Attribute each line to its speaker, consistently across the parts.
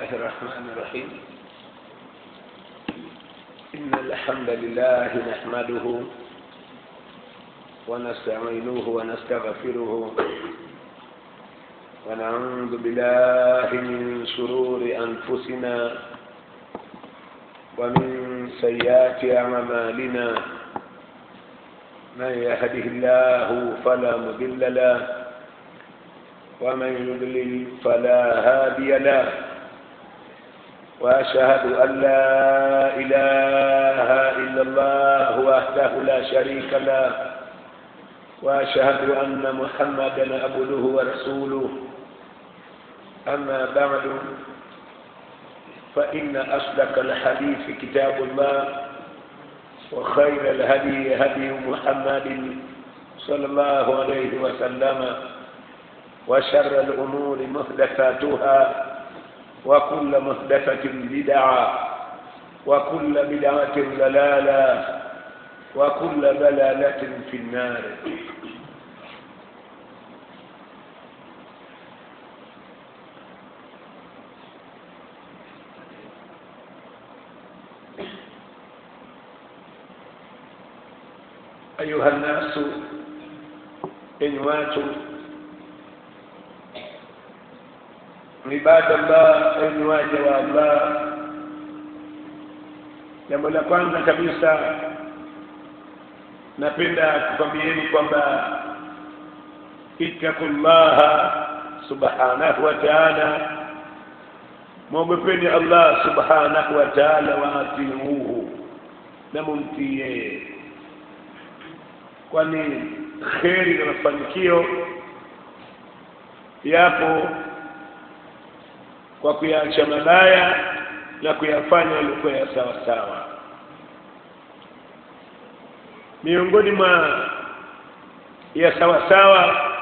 Speaker 1: الرحمن الرحيم إن الحمد لله نحمده ونستعينه ونستغفره ونعوذ بالله من شرور أنفسنا ومن سيئات أعمالنا من يهده الله فلا مضل له ومن يضلل فلا هادي له واشهد ان لا اله الا الله وحده لا شريك له واشهد ان محمدا عبده ورسوله اما بعد فان اصدق الحديث كتاب الله وخير الهدي هدي محمد صلى الله عليه وسلم وشر الأمور محدثاتها وكل محدثة بدعة وكل بدعة ضلالة وكل ضلالة في النار أيها الناس إن واتوا ibada Allah enyi waja wa Allah jambo la kwanza kabisa napenda kukwambieni kwamba ittaqullaha subhanahu wa ta'ala mwogopeni Allah subhanahu wa ta'ala wa atiuhu na mumtii yeye kwani kheri na mafanikio yapo kwa kuyaacha mabaya na kuyafanya yalikuwa ya sawa sawa miongoni mwa ya sawa sawa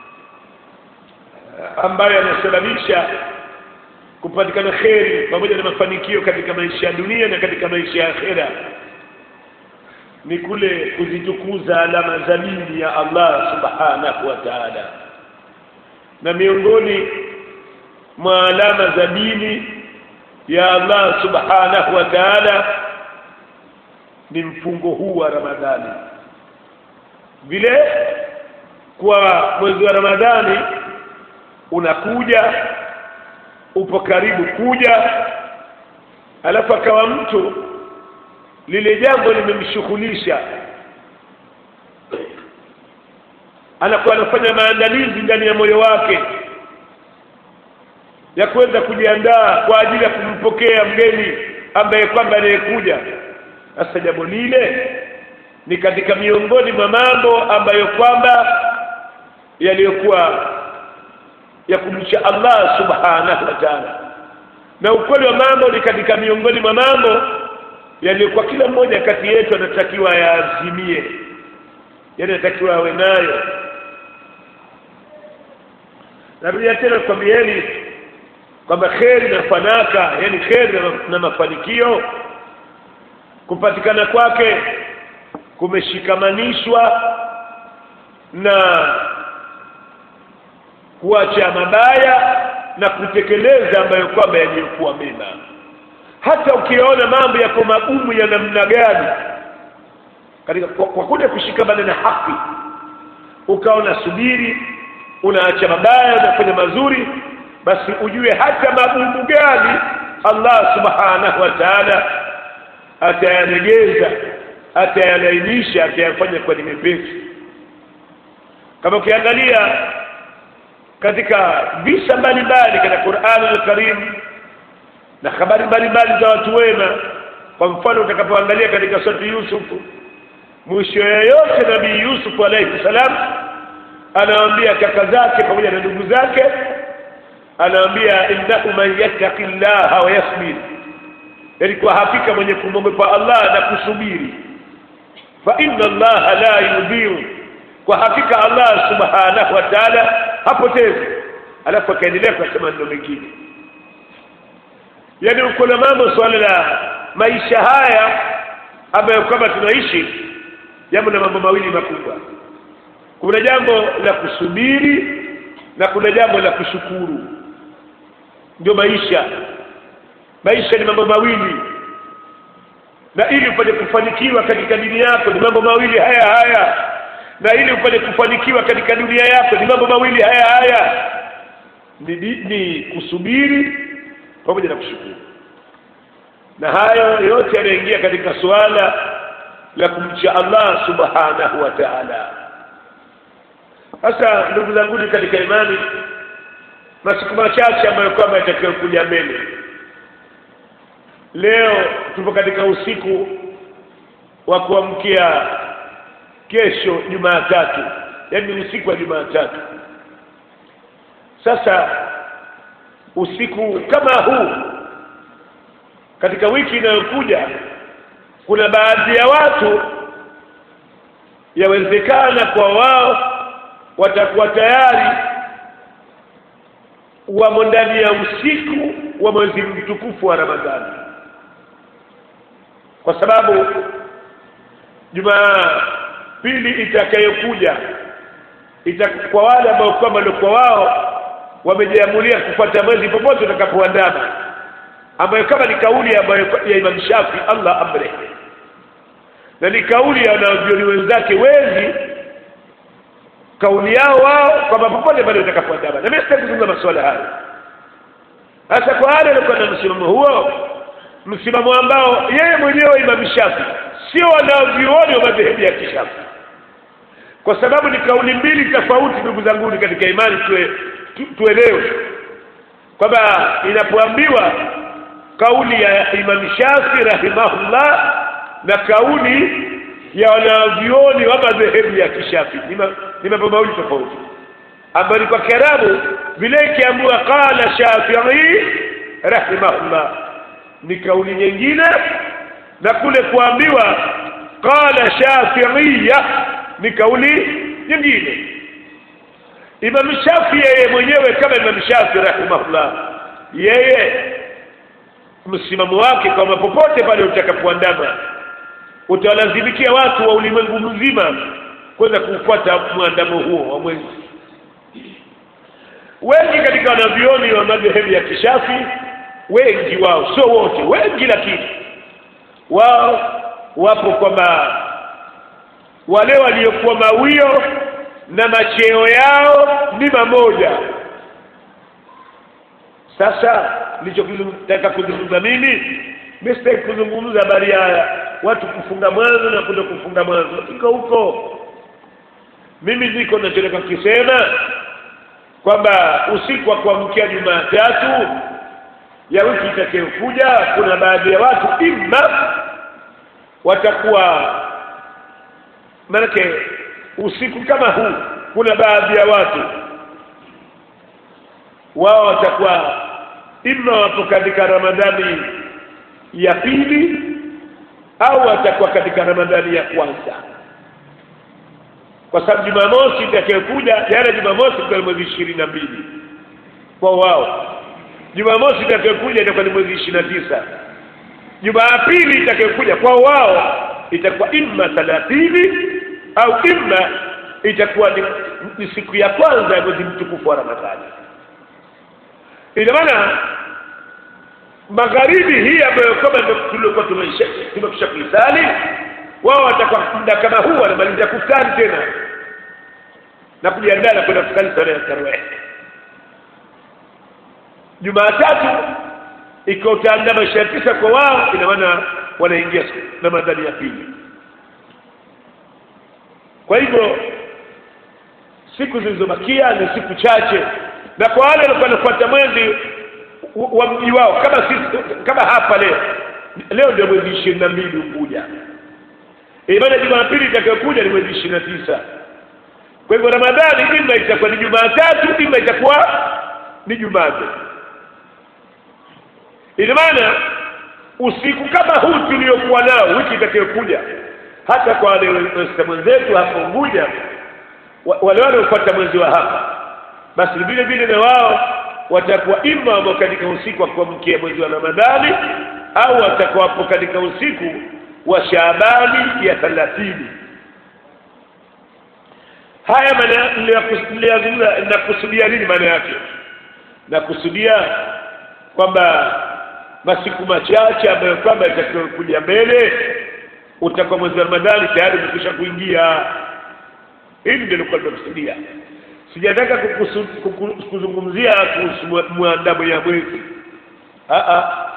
Speaker 1: ambayo yanasababisha kupatikana kheri pamoja na mafanikio katika maisha ya dunia na katika maisha ya akhera ni kule kuzitukuza alama za dini ya Allah subhanahu wa ta'ala na miongoni mwa alama za dini ya Allah subhanahu wa ta'ala ni mfungo huu wa Ramadhani vile kwa mwezi wa Ramadhani unakuja upo karibu kuja alafu akawa mtu lile jambo limemshughulisha anakuwa anafanya maandalizi ndani ya moyo wake ya kuweza kujiandaa kwa ajili ya kumpokea mgeni ambaye kwamba anayekuja sasa jambo lile ni katika miongoni mwa mambo ambayo kwamba yaliyokuwa ya kumcha Allah subhanahu wa ta'ala na ukweli wa mambo ni katika miongoni mwa mambo yaliyokuwa kila mmoja kati yetu anatakiwa yaazimie yani anatakiwa awe nayo narudia tena kwambieni kwamba kheri na fanaka yani kheri na mafanikio kupatikana kwake kumeshikamanishwa na kuacha mabaya na kutekeleza ambayo kwamba yaliyokuwa mema hata ukiona mambo yako magumu ya namna gani katika kwa, kwa kule kushikamana na haki ukaona subiri unaacha mabaya unafanya mazuri basi ujue hata magumu gani Allah subhanahu wa ta'ala atayaregeza atayalainisha atayafanya kwa ni mepesi kama ukiangalia katika visa mbalimbali katika Qur'an al-Karim na habari mbalimbali za watu wema kwa mfano utakapoangalia katika sura Yusuf mwisho yoyote nabii Yusuf alayhi salam anawaambia kaka zake pamoja na ndugu zake anaambia innahu man yattaqi llaha wa yasbir yani kwa hakika mwenye kumwogopa Allah na kusubiri fa inna allaha la yudhiru kwa hakika Allah subhanahu wa ta'ala hapotezi alafu akaendelea kusema ndio mengine yani uko na mambo swala la maisha haya ambayo kama tunaishi jambo na mambo mawili makubwa kuna jambo la kusubiri na kuna jambo la kushukuru ndio maisha maisha ni mambo mawili na ili upate kufanikiwa katika dini yako ni mambo mawili haya haya na ili upate kufanikiwa katika dunia yako ni mambo mawili haya haya ni, ni, ni kusubiri pamoja na kushukuru na hayo yote yanaingia katika suala la kumcha Allah subhanahu wa ta'ala sasa ndugu zangu katika imani masiku machache ambayo kwamba yatakiwa kuja mbele leo tupo katika usiku wa kuamkia kesho Jumatatu yaani usiku wa Jumatatu sasa usiku kama huu katika wiki inayokuja kuna baadhi ya watu yawezekana kwa wao watakuwa tayari wamo ndani ya usiku wa mwezi mtukufu wa Ramadhani kwa sababu Jumapili itakayokuja ita kwa wale ambao kwamba walikuwa wao wamejiamulia kufuata mwezi popote utakapoandama ambayo kama ni kauli ambayo ya Imam Shafi Allah amre na ni kauli ya wanavyoni wenzake wengi kauli yao wao kwamba popote pale utakapoandama na mimi sitaki kuzungumza masuala hayo hasa kwa wale walikuwa na msimamo huo msimamo ambao yeye mwenyewe Imam Shafi sio wanavyuoni wa madhehebu ya kishafi kwa sababu ni kauli mbili tofauti ndugu zangu katika imani tuwe, tu, tuelewe kwamba inapoambiwa kauli ya Imam Shafi rahimahullah na kauli ya wanavyuoni wa madhehebu ya kishafi ni mambo mawili tofauti ambayo ni kwa Kiarabu vile ikiambiwa qala Shafi'i rahimahullah ni kauli nyingine na kule kuambiwa qala Shafi'iyya ni kauli nyingine Imam Shafi yeye mwenyewe kama Imam Shafi rahimahullah yeye msimamo wake kwamba popote pale utakapoandama utawalazimikia watu wa ulimwengu mzima kwenda kufuata mwandamo huo wa mwezi wengi katika wanavyoni wa madhehebu ya kishafi wengi wao sio wote wengi lakini wao wapo kwamba wale waliokuwa mawio na macheo yao ni mamoja sasa nilichotaka kuzungumza mimi mistake kuzungumza habari ya watu kufunga mwanzo na kuto kufunga mwanzo iko huko mimi niko nachotaka kisema kwamba usiku wa kuamkia Jumatatu ya wiki itakayokuja kuna baadhi ya watu imma watakuwa maanake usiku kama huu kuna baadhi ya watu wao watakuwa imma wapo katika Ramadhani ya pili au watakuwa katika Ramadhani ya kwanza kwa sababu Jumamosi itakayokuja jana Jumamosi kwa mwezi ishirini na mbili kwa wao Jumamosi itakayokuja itakuwa ni mwezi ishirini na tisa Jumapili itakayokuja kwa wao itakuwa imma thalathini au imma itakuwa ni, ni siku ya kwanza ya mwezi mtukufu wa Ramadhani. Ina maana magharibi hii ambayo kama tulikuwa tumekwisha kuisali, wao watakuwa muda kama huu wanamaliza kufutari tena na kujiandaa na kwenda kusali sala ya tarawih. Jumatatu ikiwa utaandama ishirini na tisa kwa wao, ina maana wanaingia Ramadhani ya pili. Kwa hivyo siku zilizobakia ni siku chache, na kwa wale walikuwa wanafuata mwezi wa mji wao kama sisi, kama hapa leo leo ndio mwezi ishirini na mbili Unguja, maana Jumapili itakayokuja ni mwezi ishirini na tisa. Kwa hivyo Ramadhani ima itakuwa ni Jumatatu, ima itakuwa ni Jumanne. Ina maana usiku kama huu tuliokuwa nao wiki itakayokuja, hata kwa wale wenzetu hapo Unguja, wale wanaofuata mwezi wa hapa, basi vile vile na wao watakuwa ima wamo katika usiku wa kuamkia mwezi wa Ramadhani au watakuwa hapo katika usiku wa Shaabani ya thalathini. Haya maana nakusudia nini? Maana yake nakusudia kwamba masiku machache ambayo kwamba yatakayokuja mbele utakuwa mwezi wa ramadhani tayari umekwisha kuingia hili ndio likuwa limekusudia sijataka kukusu- kuku- kuzungumzia kuhusu mwandamo ya mwezi Ah, ah.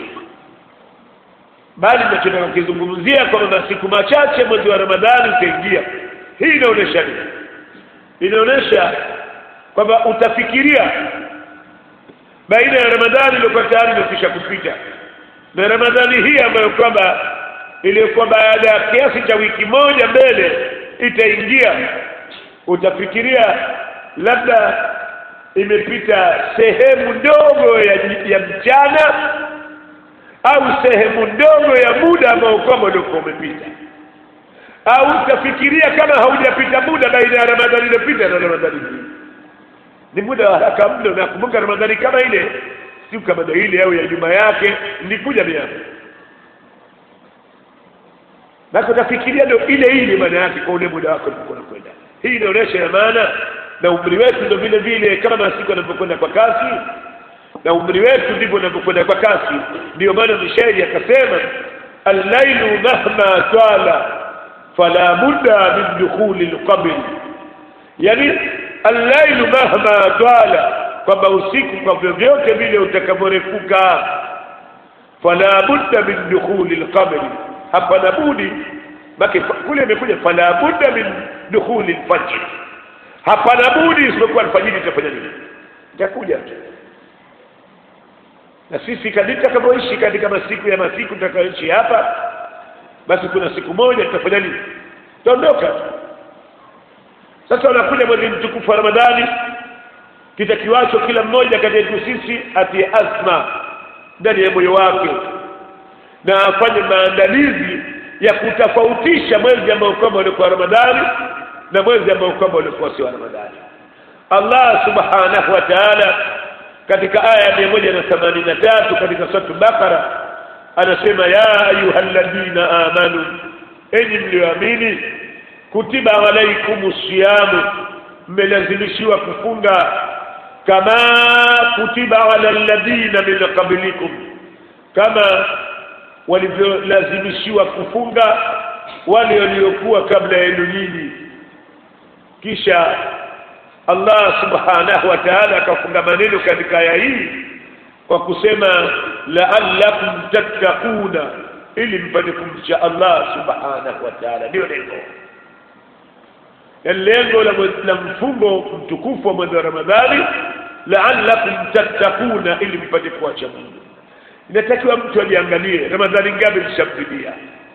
Speaker 1: bali nachotaka kukizungumzia kwamba masiku machache mwezi wa ramadhani utaingia hii inaonyesha nini inaonyesha kwamba utafikiria baina ya ramadhani iliyokuwa tayari imekwisha kupita na ramadhani hii ambayo kwamba iliyokuwa baada ya kiasi cha wiki moja mbele itaingia utafikiria labda imepita sehemu ndogo ya, ya mchana au sehemu ndogo ya muda ambao kwamba uliokuwa umepita au utafikiria kama haujapita muda baina ya ramadhani iliyopita na ramadhani hii ni muda wa haraka mno nakumbuka ramadhani kama ile siku kama ndio ile au ya nyuma yake nilikuja miaka basi utafikiria ndio ile ile maana yake kwa ule muda wako ulikuwa unakwenda hii inaonyesha ya maana na umri wetu ndio vile vile kama masiku yanavyokwenda kwa kasi na umri wetu ndivyo unavyokwenda kwa kasi ndio maana mshairi akasema allailu mahma twala fala budda min dukhuli lqabri yani allailu mahma twala kwamba usiku kwa vyovyote vile utakavyorefuka fala budda min dukhuli lqabri hapana budi baki kule imekuja fala budda min dukhuli lfajr hapana budi isipokuwa alfajiri itafanya nini itakuja tu na sisi kadiri tutakavyoishi katika masiku ya masiku tutakayoishi hapa basi kuna siku moja tutafanya nini tutaondoka tu sasa unakuja mwezi mtukufu wa ramadhani kitakiwacho kila mmoja kati yetu sisi atie azma ndani ya moyo wake na afanye maandalizi ya kutofautisha mwezi ambao kwamba ulikuwa ramadhani na mwezi ambao kwamba ulikuwa sio ramadhani allah subhanahu wa taala katika aya ya mia moja na themanini na tatu katika suratu bakara anasema ya ayuha alladhina amanu enyi mlioamini kutiba alaikum siyamu mmelazimishiwa kufunga kama kutiba ala alladhina min qablikum kama walivyolazimishiwa kufunga wale waliokuwa kabla yenu nyinyi kisha Allah subhanahu wa ta'ala akafunga maneno katika aya hii kwa kusema la'allakum tattaquna ili mpate kumcha Allah subhanahu wa ta'ala ndio lengo na lengo la, la mfungo mtukufu wa mwezi wa Ramadhani la'allakum tattaquna ili mpate kuacha Mungu inatakiwa mtu ajiangalie Ramadhani ngapi zishamfidia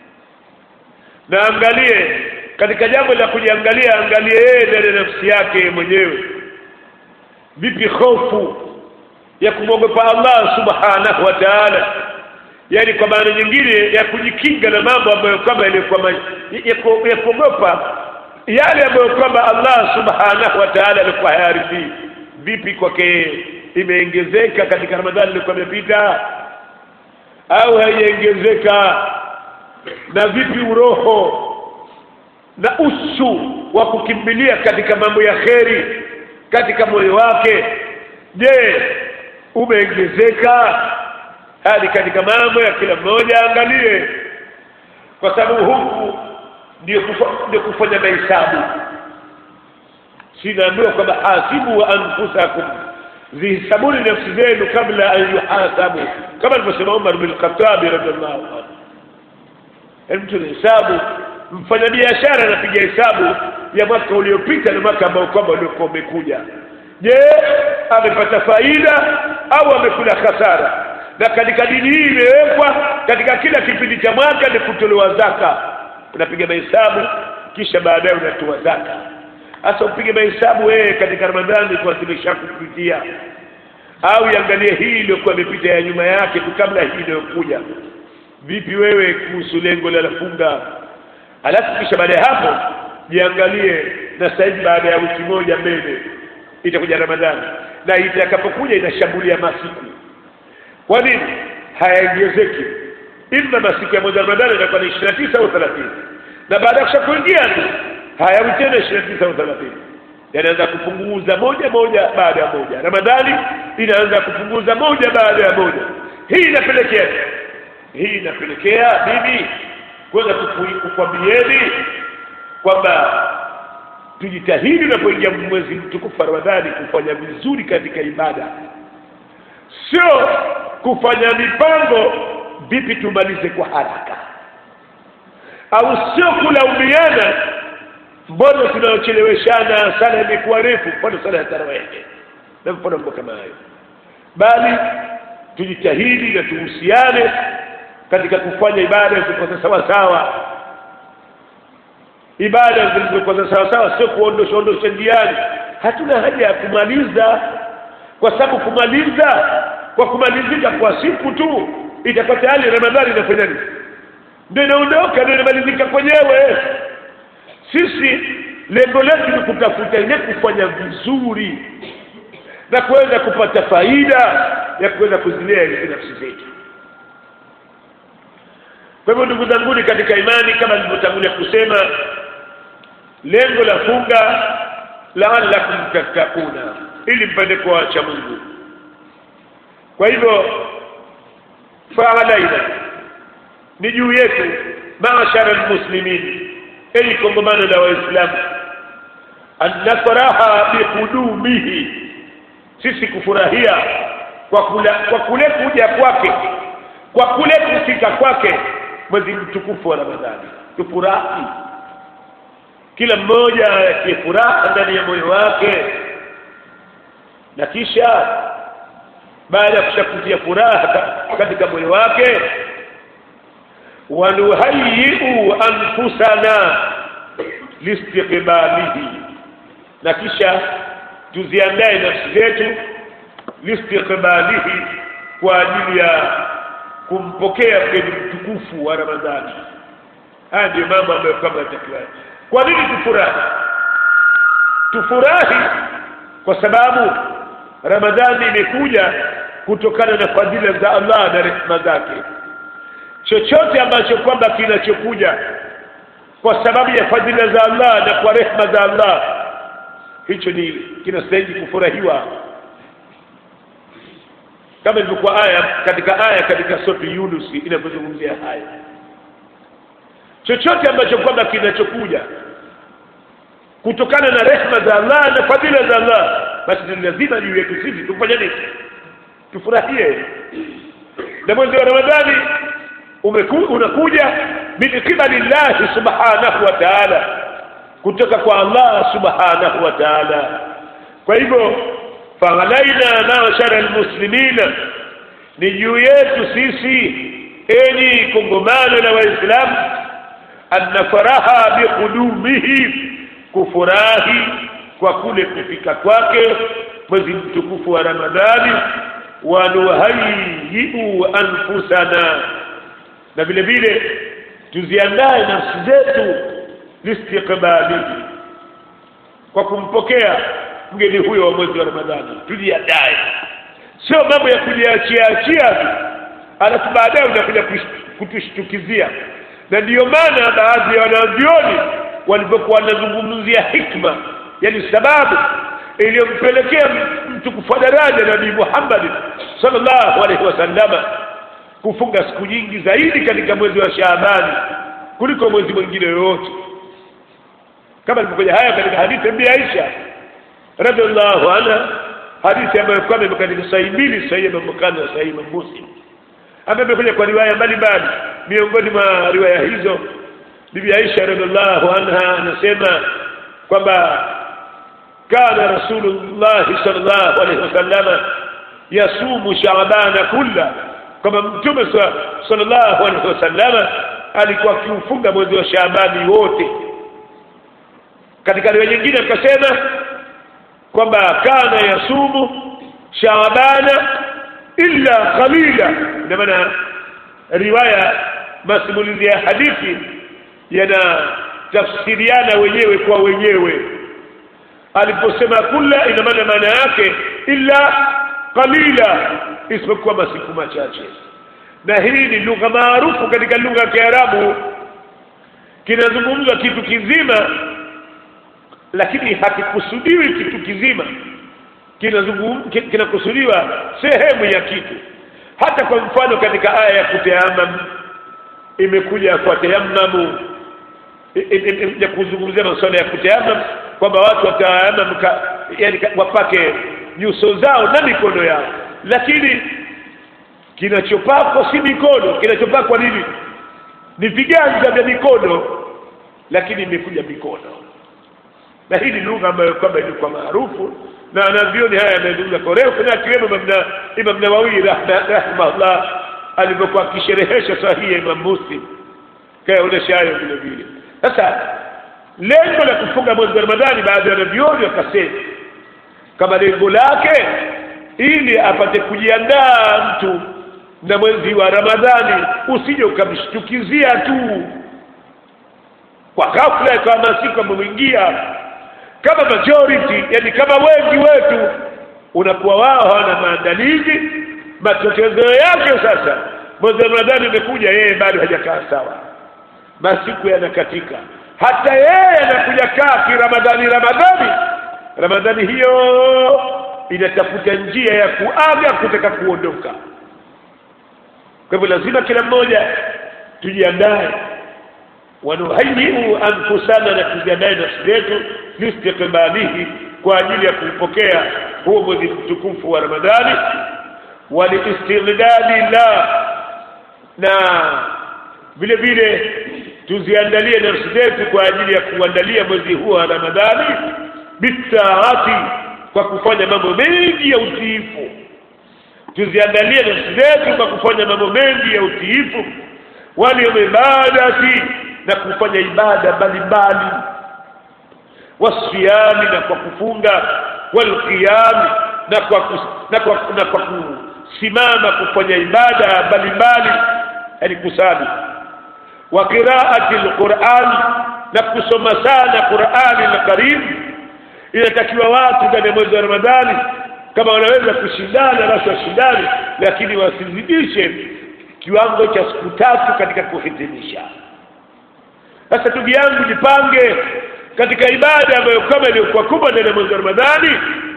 Speaker 1: na angalie katika jambo la kujiangalia angalie yeye ndani ya nafsi yake mwenyewe vipi hofu ya kumwogopa Allah subhanahu wa ta'ala yani kwa maana nyingine ya kujikinga na mambo ambayo kwamba ilikuwa ya kuogopa yale ambayo kwamba Allah subhanahu wa ta'ala alikuwa hayaridhii vipi kwake imeongezeka katika Ramadhani ilikuwa imepita au haijaongezeka na vipi uroho na usu wa kukimbilia katika mambo ya kheri katika moyo wake je umeongezeka hadi katika mambo ya kila mmoja angalie kwa sababu huku ndio kufa, ndio kufanya mahesabu sinaambiwa kwamba hasibu wa anfusakum zihisabuni nafsi zenu kabla an yuhasabu kama alivyosema Umar bin Khattab radhiallahu anhu mtu anahesabu mfanyabiashara anapiga hesabu ya mwaka uliopita na mwaka ambao kwamba uliokuwa umekuja je amepata faida au amekula hasara na katika dini hii imewekwa katika kila kipindi cha mwaka ni kutolewa zaka unapiga mahesabu kisha baadaye unatoa zaka hasa upige mahesabu wewe katika ramadhani kwa zimeshakupitia au iangalie hii iliyokuwa imepita ya nyuma yake tu kabla hii inayokuja vipi wewe kuhusu lengo la funga alafu kisha baada ya hapo jiangalie na sasa hivi baada ya wiki moja mbele itakuja ramadhani na itakapokuja inashambulia masiku kwa nini hayaongezeki ima masiku ya mwezi wa ramadhani itakuwa ni ishirini na tisa au thelathini na baada ya kushakuingia tu hayawi tena ishirini na tisa au thelathini yanaanza kupunguza moja moja baada ya moja ramadhani inaanza kupunguza moja baada ya moja hii inapelekea hii inapelekea mimi kuweza kuku- kukwambieni kwamba tujitahidi unapoingia mwezi mtukufu wa Ramadhani kufanya vizuri katika ibada, sio kufanya mipango vipi tumalize kwa haraka, au sio kulaumiana, mbona tunaocheleweshana, sala imekuwa refu, mfano sala ya tarawehe na mfano mambo kama hayo, bali tujitahidi na tuhusiane katika kufanya ibada zilizokuwa sawa sawa ibada zilizokuwa za sawa sawa, sio kuondosha ondosha njiani. Hatuna haja ya kumaliza, kwa sababu kumaliza kwa kumalizika kwa siku tu itakuwa tayari Ramadhani inafanya nini? Ndio inaondoka, ndio inamalizika kwenyewe. Sisi lengo letu ni kutafuta ile kufanya vizuri na kuweza kupata faida ya kuweza kuzilea hizi nafsi zetu. Kwa hivyo ndugu zanguni katika imani, kama nilivyotangulia kusema, lengo la funga laalakum tattakuna, ili mpate kuwacha Mungu. Kwa hivyo faalaina, ni juu yetu maashara almuslimin, ili kongamano la Waislamu, an nafraha biqudumihi, sisi kufurahia kwa kula, kwa kule kuja kwake, kwa kule kufika kwake mwezi mtukufu wa Ramadhani, tufurahi kila mmoja atie furaha ndani ya moyo wake, na kisha baada ya kushakutia furaha ka- katika moyo wake, wanuhayiu anfusana listiqbalihi, na kisha tuziandae nafsi zetu listiqbalihi, kwa ajili ya kumpokea mgeni mtukufu wa Ramadhani. Haya ndiyo mambo ambayo kama yatakiwa. Kwa nini tufurahi? Tufurahi kwa sababu Ramadhani imekuja kutokana na fadhila za Allah na rehema zake. Chochote ambacho kwamba kinachokuja kwa sababu ya fadhila za Allah na kwa rehema za Allah, hicho ni kinastahili kufurahiwa, kama ilivyokuwa aya katika aya katika sura Yunus inavyozungumzia haya chochote ambacho kwamba kinachokuja kutokana na rehma za Allah na fadhila za Allah, basi ni lazima juu yetu sisi tufanye nini? Tufurahie. Na mwezi wa Ramadhani umeku, unakuja min qibali llahi subhanahu wa ta'ala, kutoka kwa Allah subhanahu wa ta'ala. Kwa hivyo faghalaina mashara almuslimina, ni juu yetu sisi enyi kongamano la Waislamu annafaraha biqudumihi, kufurahi kwa kule kufika kwake mwezi mtukufu wa Ramadhani, wanuhayiu anfusana, na vile vile tuziandae nafsi zetu listiqbalihi, kwa kumpokea mgeni huyo wa mwezi wa Ramadhani. Tujiandae, sio mambo ya kujiachia achia tu alafu baadaye unakuja kutushtukizia na ndiyo maana baadhi ya wanavyoni walivyokuwa wanazungumzia hikma, yani sababu iliyompelekea mtukufu wa daraja Nabii Muhammad sallallahu alaihi wasallama kufunga siku nyingi zaidi katika mwezi wa Shaabani kuliko mwezi mwingine yoyote, kama ilivyokuja haya katika hadithi ya Bi Aisha radhiallahu anha, hadithi ambayo kwamba imo katika sahihi mbili, sahihi Imam Bukhari na sahihi Imam Muslim ambaye imekuja kwa riwaya mbalimbali. Miongoni mwa riwaya hizo, Bibi Aisha radhiallahu anha anasema kwamba kana Rasulullah sallallahu alaihi wasallama yasumu Shaabana kulla, kwamba Mtume sallallahu alaihi wasallama alikuwa akiufunga mwezi wa Shaabani wote. Katika riwaya nyingine akasema kwamba kana yasumu Shaabana illa qalila. Ina maana riwaya masimulizi ya hadithi yanatafsiriana wenyewe kwa wenyewe. Aliposema kulla, ina maana maana yake illa qalila, isipokuwa masiku machache. Na hii ni lugha maarufu katika lugha ya Kiarabu, kinazungumzwa kitu kizima, lakini hakikusudiwi kitu kizima kinazungum kinakusudiwa sehemu ya kitu, hata kwa mfano katika aya ya kutayamam imekuja kwa tayammamu ya kuzungumzia masuala ya kutayamam kwamba watu watayamam yani wapake nyuso zao na mikono yao lakini kinachopakwa si mikono kinachopakwa nini ni viganja vya mikono lakini imekuja mikono na hii ni lugha ambayo kwamba ilikuwa maarufu na anavyoni haya yamezungumza kwa refu na akiwemo Imam Nawawi rahimahullah alivyokuwa akisherehesha sahihi ya Imam Muslim kayaonesha hayo vile vile sasa lengo la kufunga mwezi wa Ramadhani baadhi ya wanavyoni wakasema kama lengo lake ili apate kujiandaa mtu na mwezi wa Ramadhani usije ukamshtukizia tu kwa ghafla ikawa masiku amemwingia kama majority yani kama wengi wetu unakuwa wao hawana maandalizi matokeo yake sasa mwezi wa Ramadhani umekuja yeye bado hajakaa sawa masiku yanakatika hata yeye anakuja kaa kiramadhani ramadhani ramadhani hiyo inatafuta njia ya kuaga kutaka kuondoka kwa hivyo lazima kila mmoja tujiandae wanuhayiu anfusana na tujiandae nafsi zetu listiqbalihi kwa ajili ya kuupokea huo mwezi mtukufu wa ramadhani waliistighdadi la na vile vile tuziandalie nafsi zetu kwa ajili ya kuandalia mwezi huo wa ramadhani bitaati kwa kufanya mambo mengi ya utiifu tuziandalie nafsi zetu kwa kufanya mambo mengi ya utiifu walibadati na kufanya ibada mbalimbali wasiyami na kwa kufunga walqiyami na kwa kus, na kwa na kwa kusimama kufanya ibada mbalimbali yani kusali wa qiraati alquran na kusoma sana qurani na karimu inatakiwa watu ndani ya mwezi wa ramadhani kama wanaweza kushindana basi washindane lakini wasizidishe kiwango cha siku tatu katika kuhitimisha sasa ndugu yangu jipange katika ibada ambayo kama iliyokuwa kubwa ndani ya mwezi wa ramadhani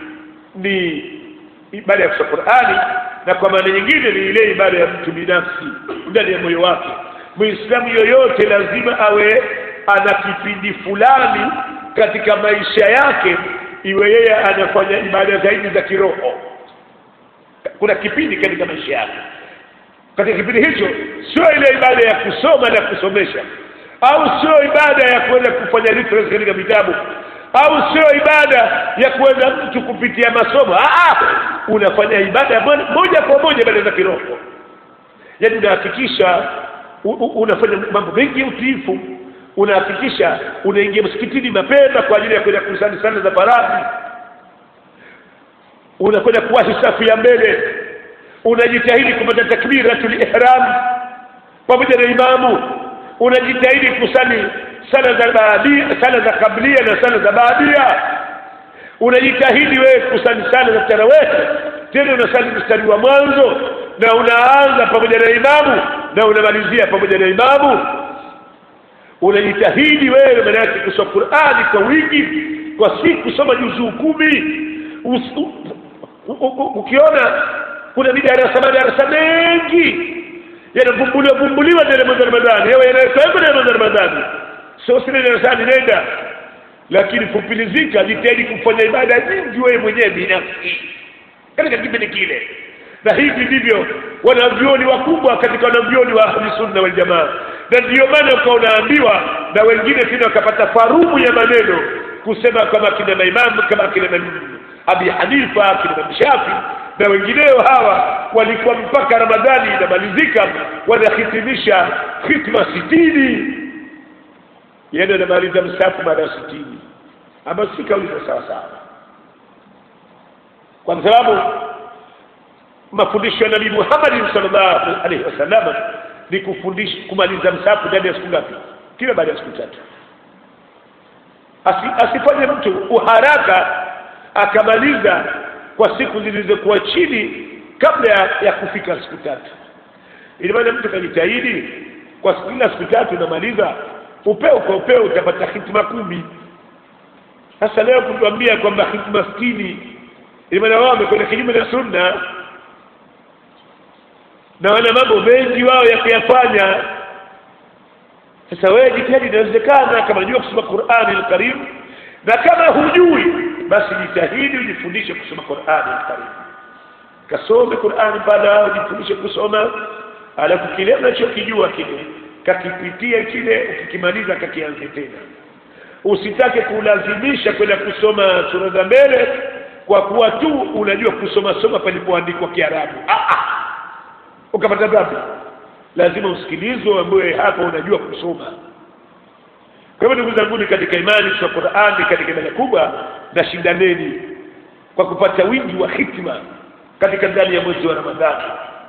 Speaker 1: ni ibada ya kusoma qurani na kwa maana nyingine ni ile ibada ya mtu binafsi ndani ya moyo wake muislamu yoyote lazima awe ana kipindi fulani katika maisha yake iwe yeye anafanya ibada zaidi za kiroho kuna kipindi katika maisha yake katika kipindi hicho sio ile ibada ya kusoma na kusomesha au sio ibada ya kwenda kufanya reference katika vitabu au sio ibada ya kwenda mtu kupitia masomo ah unafanya ibada moja kwa moja ibada za kiroho yaani unahakikisha unafanya mambo mengi ya utiifu unahakikisha unaingia msikitini mapema kwa ajili ya kwenda kusali sala za faradhi unakwenda kuwahi safu ya mbele unajitahidi kupata takbiratul ihram pamoja na imamu unajitahidi kusali sala za baadia sala za kablia na sala za baadia unajitahidi wewe kusali sala za tarawih tena unasali mstari wa mwanzo na unaanza pamoja na imamu na unamalizia pamoja na imamu unajitahidi wewe maana yake kusoma Qur'ani kwa wingi kwa siku soma juzuu kumi ukiona kuna midarasa madarasa mengi yanavumbuliwa vumbuliwa ndani ya mwezi wa Ramadhani yawe yanawekwa ndani ya mwezi wa Ramadhani sio sina darasani nenda lakini kupilizika jitahidi kufanya ibada nyingi wewe mwenyewe binafsi katika kipindi kile na hivi ndivyo wanavyoni wakubwa katika wanavyoni wa ahli sunna wal jamaa na ndiyo maana ukawa unaambiwa na wengine tena wakapata farumu ya maneno kusema kama kina maimamu kama kina Abi Hanifa kina Imam Shafi na wengineo hawa walikuwa mpaka Ramadhani inamalizika wanahitimisha hitma sitini yeye anamaliza msafu mara sitini ambayo si kauli za sawa sawa kwa sababu mafundisho ya Nabii Muhammad sallallahu alaihi wasallam ni kufundisha kumaliza msafu ndani ya siku ngapi kila baada ya siku tatu Asi, asifanye mtu uharaka akamaliza kwa siku zilizokuwa chini kabla ya, ya kufika siku tatu ili maana mtu kajitahidi kwa kila siku tatu unamaliza upeo kwa upeo utapata hitima kumi sasa leo kutuambia kwamba hitima sitini ili maana wao wamekwenda kinyume na sunna na wana mambo mengi wao ya kuyafanya sasa wewe jitahidi inawezekana kama unajua kusoma Qur'ani al-Karim na kama hujui basi jitahidi ujifundishe kusoma Qur'ani al-Karim kasome Qur'ani baada ujifundishe kusoma alafu kile unachokijua kile kakipitia kile ukikimaliza kakianze tena usitake kulazimisha kwenda kusoma sura za mbele kwa kuwa tu unajua kusoma soma palipoandikwa Kiarabu ah ah ukapata dhambi lazima usikilizwe ambaye hapa unajua kusoma kwa hivyo ndugu zangu katika imani kwa Qur'ani katika ibada kubwa na shindaneni kwa kupata wingi wa hikma katika ndani ya mwezi wa Ramadhani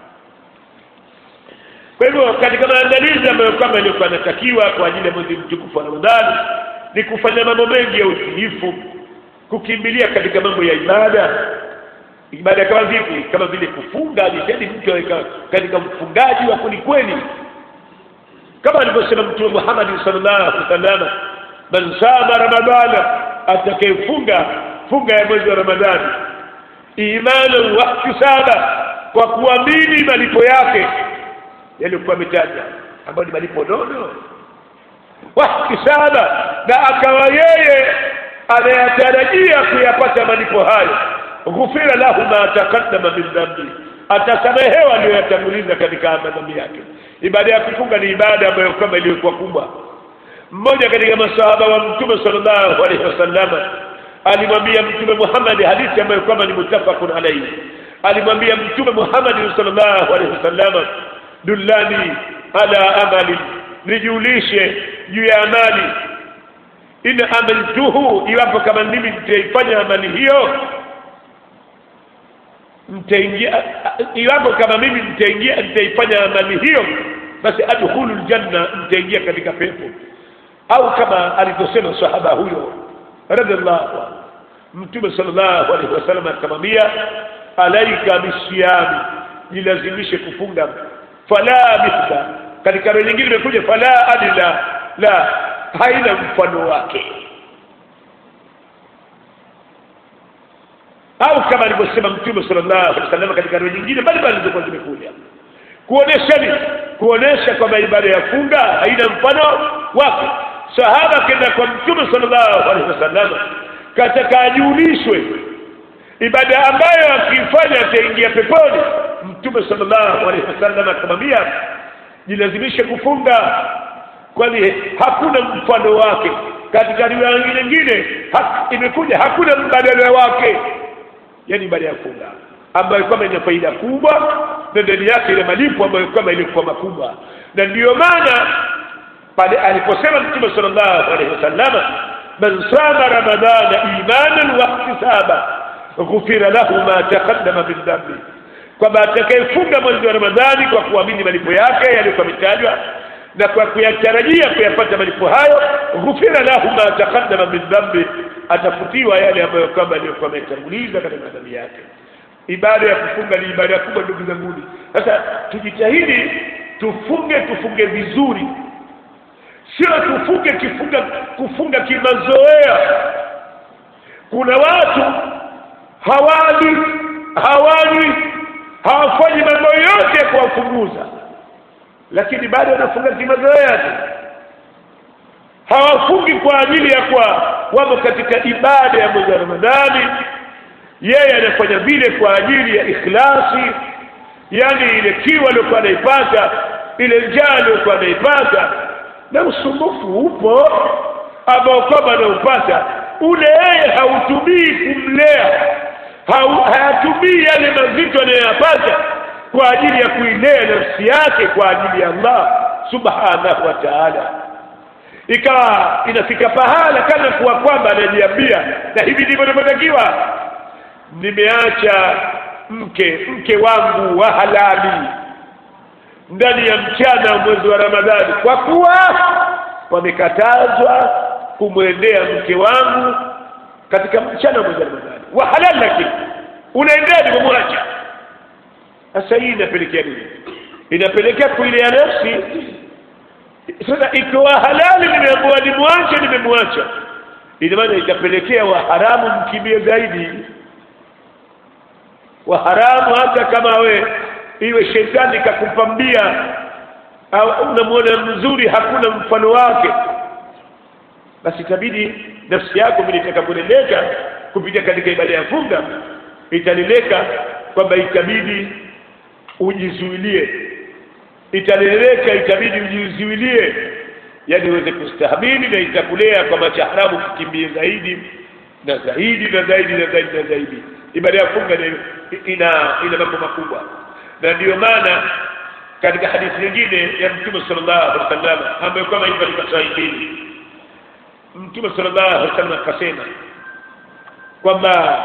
Speaker 1: kwa hivyo katika maandalizi ambayo kama ilikuwa yanatakiwa kwa ajili ya mwezi mtukufu wa Ramadhani ni kufanya mambo mengi ya utiifu kukimbilia katika mambo ya ibada ibada kama vipi kama vile kufunga jitahidi mtu aweka katika mfungaji wa kwelikweli kama alivyosema mtume Muhammad sallallahu alaihi wasallam man sama ramadana atakayefunga funga ya mwezi wa ramadhani imani wa ihtisaba kwa kuamini malipo yake yalikuwa ametaja ambayo ni malipo nono wa ihtisaba na akawa yeye anayatarajia kuyapata malipo hayo ghufira lahu ma taqaddama min dhambi atasamehewa aliyoyatanguliza katika madhambi yake ibada ya kufunga ni ibada ambayo kama iliyokuwa kubwa mmoja katika masahaba wa mtume sallallahu alaihi wasallam alimwambia mtume Muhammad hadithi ambayo kama ni mutafaqun alayhi alimwambia mtume Muhammad sallallahu alaihi wasallam dullani ala amali nijulishe juu ya amali in amaltuhu iwapo kama mimi nitaifanya amali hiyo mtaingia iwapo kama mimi nitaingia nitaifanya amali hiyo basi adkhulul janna nitaingia katika pepo au kama alivyosema sahaba huyo radhiallahu anhu mtume sallallahu alaihi wasallam akamwambia alaika bisiyami jilazimishe kufunga fala mithla katika roho nyingine imekuja fala adila la haina mfano wake au kama alivyosema mtume sallallahu alaihi wasallam katika roho nyingine mbalimbali zilizokuwa zimekuja kuonesha ni kuonesha kwamba ibada ya funga haina mfano wake sahaba kenda kwa mtume sallallahu alaihi wasallam kataka ajulishwe ibada ambayo akifanya ataingia peponi mtume sallallahu alaihi wasallam akamwambia jilazimishe kufunga kwani hakuna mfano wake katika riwaya nyingine ha, imekuja hakuna mbadala wake yani ibada ya funga ambayo kama ina faida kubwa na ndani yake ile malipo ambayo kama ilikuwa makubwa na ndiyo maana pale aliposema mtume sallallahu alaihi wasallam man sama ramadana imanan wa ihtisaba ghufira lahu ma taqaddama min dhanbi kwamba atakayefunga mwezi wa ramadhani kwa kuamini malipo yake yaliyokuwa yametajwa na kwa kuyatarajia kuyapata malipo hayo ghufira lahu ma taqaddama min dhambi atafutiwa yale ambayo kwamba aliyokuwa ametanguliza katika madhambi yake ibada ya kufunga ni ibada kubwa ndugu zangu sasa tujitahidi tufunge tufunge vizuri sio tufunge kifunga kufunga kimazoea kuna watu hawali hawali hawafanyi mambo yote ya kuwafunguza lakini bado wanafunga kimazoea tu hawafungi kwa ajili ya kwa wamo katika ibada ya mwezi wa Ramadhani yeye anafanya vile kwa ajili ya ikhlasi yani ile kiwa aliyokuwa anaipata ile njaa aliyokuwa anaipata na usumbufu upo ambao kwamba anaupata ule yeye hautumii kumlea hayatumii yale mazito anayoyapata kwa ajili ya kuilea nafsi yake kwa ajili ya Allah subhanahu wa ta'ala ikawa inafika pahala kana kuwa kwamba anajiambia na hivi ndivyo ninavyotakiwa nimeacha mke mke wangu wa halali ndani ya mchana wa mwezi wa Ramadhani kwa kuwa wamekatazwa kumwendea mke wangu katika mchana wa mwezi wa Ramadhani wa halali lakini unaendaje kumwacha sasa hii inapelekea nini inapelekea kuilea nafsi sasa ikiwa halali nimeambiwa nimwache nimemwacha ina maana itapelekea wa haramu mkimbie zaidi wa haramu hata kama we iwe shetani kakupambia au unamwona mzuri hakuna mfano wake basi itabidi nafsi yako vile itakaponeleka kupitia katika ibada ya funga itaneleka kwamba itabidi ujizuilie itaneleka itabidi ujizuilie yani uweze kustahamili na itakulea kwa macha haramu kukimbia zaidi na zaidi na zaidi na zaidi na zaidi ibada ya funga ni- ina ina mambo makubwa na ndiyo maana katika hadithi nyingine ya mtume sallallahu alaihi wasallam ambayo kama hivyo katika sahihi mtume sallallahu alaihi wasallam akasema kwamba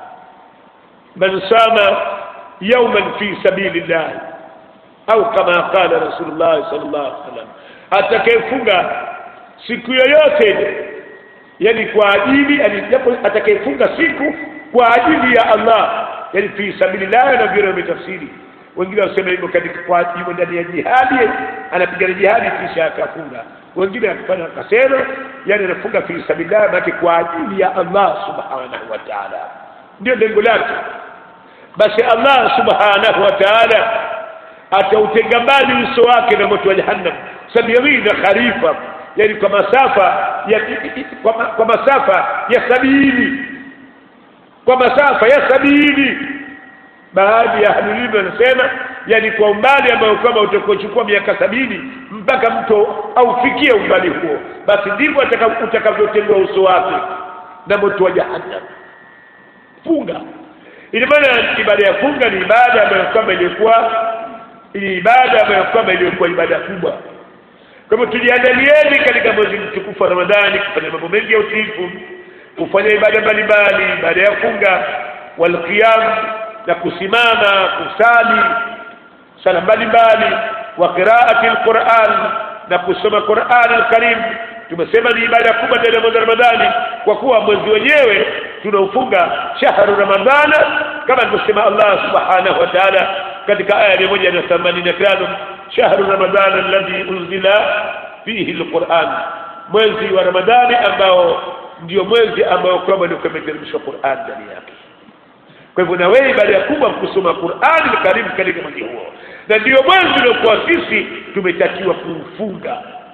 Speaker 1: man sama yawman fi sabilillah au kama qala rasulullah sallallahu alaihi wasallam atakayefunga siku yoyote yani kwa ajili yani japo atakayefunga siku kwa ajili ya Allah yani fi sabilillah na vile wametafsiri wengine wasema hivyo katika kwa ajili ndani ya jihadi anapigana jihadi kisha akafunga wengine akafanya akasema yani anafunga fi sabilillah maana kwa ajili ya Allah subhanahu wa ta'ala ndio lengo lake basi Allah subhanahu wa ta'ala atautenga mbali uso wake na moto wa jahannam sabirina kharifa yani kwa masafa ya kwa, ma, kwa masafa ya sabini kwa masafa ya sabini baadhi ya ahlulilmu wanasema yani kwa umbali ambao kama utakochukua miaka sabini mpaka mto aufikie umbali huo basi ndivyo ataka- utakavyotengwa uso wake na moto wa jahannam funga ina maana ibada ya funga ni ibada ambayo kwamba ilikuwa ni ibada ambayo kwamba ilikuwa ibada kubwa kwa hivyo tujiandalieni katika mwezi mtukufu wa ramadhani kufanya mambo mengi ya utiifu kufanya ibada mbalimbali ibada ya funga walqiyam na kusimama kusali sala mbalimbali wa qiraati alquran na kusoma quran alkarim tumesema ni ibada kubwa ndani ya mwezi wa ramadhani kwa kuwa mwezi wenyewe tunaufunga shahru ramadhana kama alivyosema allah subhanahu wa taala katika aya mia moja na themanini na tano shahru ramadhana alladhi unzila fihi alquran mwezi wa ramadhani ambao ndio mwezi ambao kwamba ndio kumeteremshwa quran ndani yake kwa hivyo na wewe ibada ya kubwa kusoma Qur'ani karibu katika mwezi huo na ndio mwezi uliokuwa sisi tumetakiwa kuufunga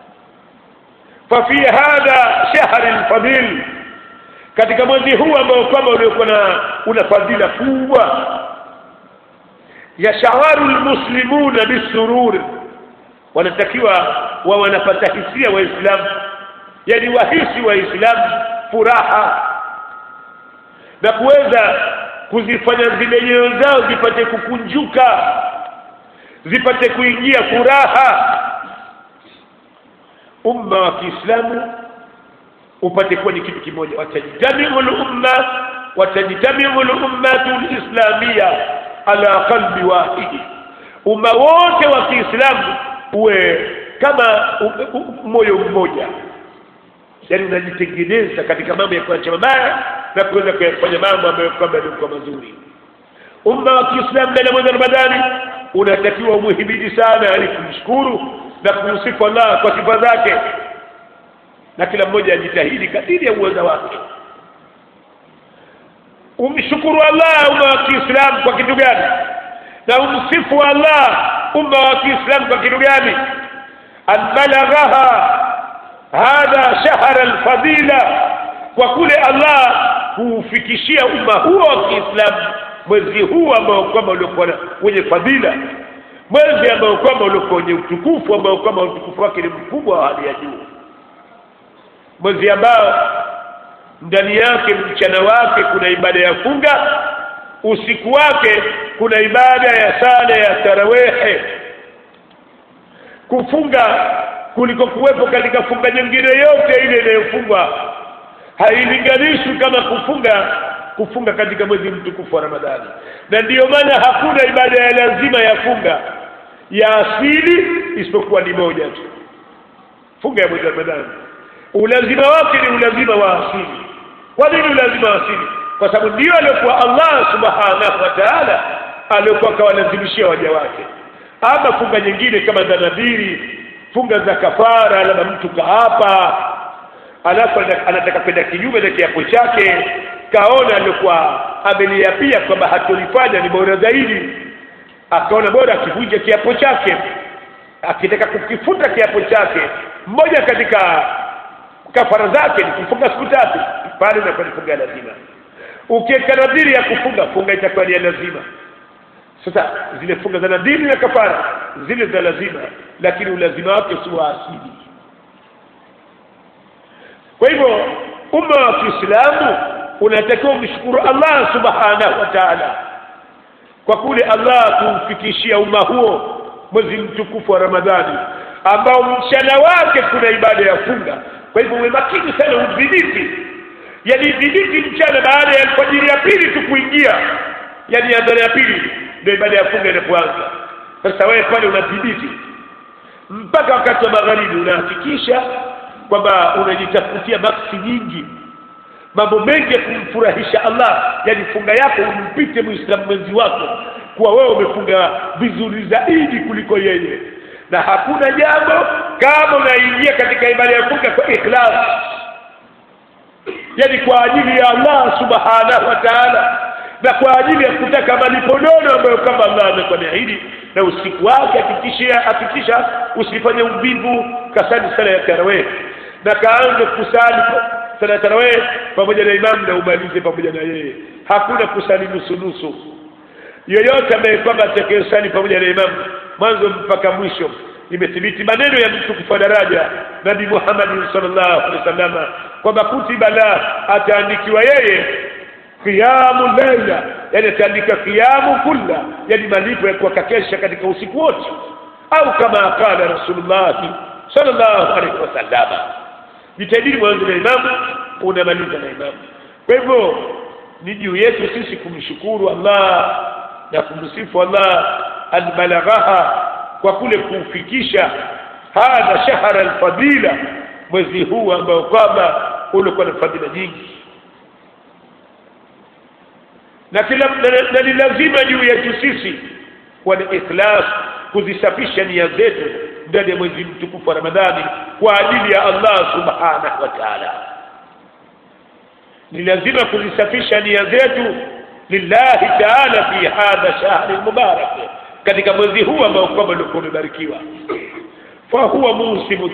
Speaker 1: fafi hadha shahri lfadil katika mwezi huu ambao kwamba uliokuwa na una fadhila kubwa yashawaru lmuslimuna bisururi wanatakiwa wa wanapata hisia waislamu yani wahisi waislamu furaha na kuweza kuzifanya zile nyoyo zao zipate kukunjuka zipate kuingia furaha umma wa Kiislamu upate kuwa ni kitu kimoja watajtamiu lumma watajtamiu lummatu lislamia ala qalbi wahidi umma wote wa Kiislamu uwe kama u- u- moyo mmoja yani unajitengeneza katika mambo ya kuacha mabaya na kuweza kuyafanya mambo ambayo kwamba yalikuwa mazuri umma wa Kiislamu ndani ya mwezi wa Ramadhani unatakiwa umuhimidi sana yani kumshukuru na kumsifu Allah kwa sifa zake na kila mmoja ajitahidi kadiri ya uwezo wake umshukuru Allah umma wa Kiislamu kwa kitu gani na umsifu Allah umma wa Kiislamu kwa kitu gani an balaghaha hadha shahra alfadila kwa kule Allah kuufikishia umma huo wa Kiislamu mwezi huu ambao kwamba uliokuwa na- wenye fadhila mwezi ambao kwamba uliokuwa wenye utukufu ambao kwamba utukufu wake ni mkubwa wa hali ya juu mwezi ambao ndani yake mchana wake kuna ibada ya funga usiku wake kuna ibada ya sala ya tarawehe kufunga kuliko kuwepo katika funga nyingine yote ile inayofungwa hailinganishwi kama kufunga kufunga katika mwezi mtukufu wa Ramadhani na ndiyo maana hakuna ibada ya lazima ya funga ya asili isipokuwa ni moja tu funga ya mwezi wa Ramadhani ulazima wake ni ulazima wa asili kwa nini ulazima wa asili kwa sababu ndio aliyokuwa Allah subhanahu wa ta'ala aliyokuwa akawalazimishia waja wake ama funga nyingine kama za nadhiri funga za kafara labda mtu kaapa alafu ana- anataka kwenda kinyume na kiapo chake kaona alikuwa ameliapia kwamba hatolifanya ni bora zaidi akaona bora akivunja kiapo chake akitaka kukifuta kiapo chake mmoja katika kafara zake ni kufunga siku tatu pale inakuwa ni funga ya lazima ukiweka nadhiri ya kufunga funga itakuwa ni ya lazima sasa zile funga za nadhiri na kafara zile za lazima lakini ulazima wake si wa asili kwa hivyo umma wa kiislamu unatakiwa umshukuru allah subhanahu wa taala kwa kule allah kumfikishia umma huo mwezi mtukufu wa ramadhani ambao mchana wake kuna ibada ya funga kwa hivyo uwe makini sana udhibiti yani dhibiti mchana baada ya alfajiri ya pili tu kuingia yani adhana ya pili ndio ibada ya funga inapoanza sasa wewe pale unadhibiti mpaka wakati wa magharibi unahakikisha kwamba unajitafutia maksi nyingi mambo mengi ya kumfurahisha allah yani funga yako umpite muislamu mwenzi wako kuwa wewe umefunga vizuri zaidi kuliko yeye na hakuna jambo kama unaingia katika ibada ya funga kwa ikhlas yani kwa ajili ya allah subhanahu wa taala na kwa ajili ya kutaka malipo nono ambayo kama allah amekuwa ameahidi na usiku wake hakikisha hakikisha usifanye uvivu kasali sala ya tarawih na kaanze kusali sala ya tarawih pamoja na imamu na umalize pamoja na yeye hakuna kusali nusu nusu yoyote ambaye kwamba atakayesali pamoja na imamu mwanzo mpaka mwisho imethibiti maneno ya mtukufu wa daraja nabi muhammadin sallallahu alaihi wasallam kwamba kutiba la ataandikiwa yeye qiyamu laila yani ataandika qiyamu kulla yani malipo ya kuwakakesha katika usiku wote au kama qala rasulullahi sallallahu alaihi wasallam jitahidini mwanzo na imamu unamaliza na imamu kwa hivyo ni juu yetu sisi kumshukuru allah na kumsifu allah albalaghaha kwa kule kufikisha hadha shahara alfadila mwezi huu ambao kwamba ulikuwa na fadhila nyingi na kila na ni lazima juu yetu sisi kuwa na ikhlas kuzisafisha nia zetu ndani ya mwezi mtukufu wa ramadhani kwa ajili ya allah subhanahu wa taala ni lazima kuzisafisha nia zetu lillahi taala fi hadha shahri mubarak katika mwezi huu ambao kwamba ulikuwa umebarikiwa fahuwa musimu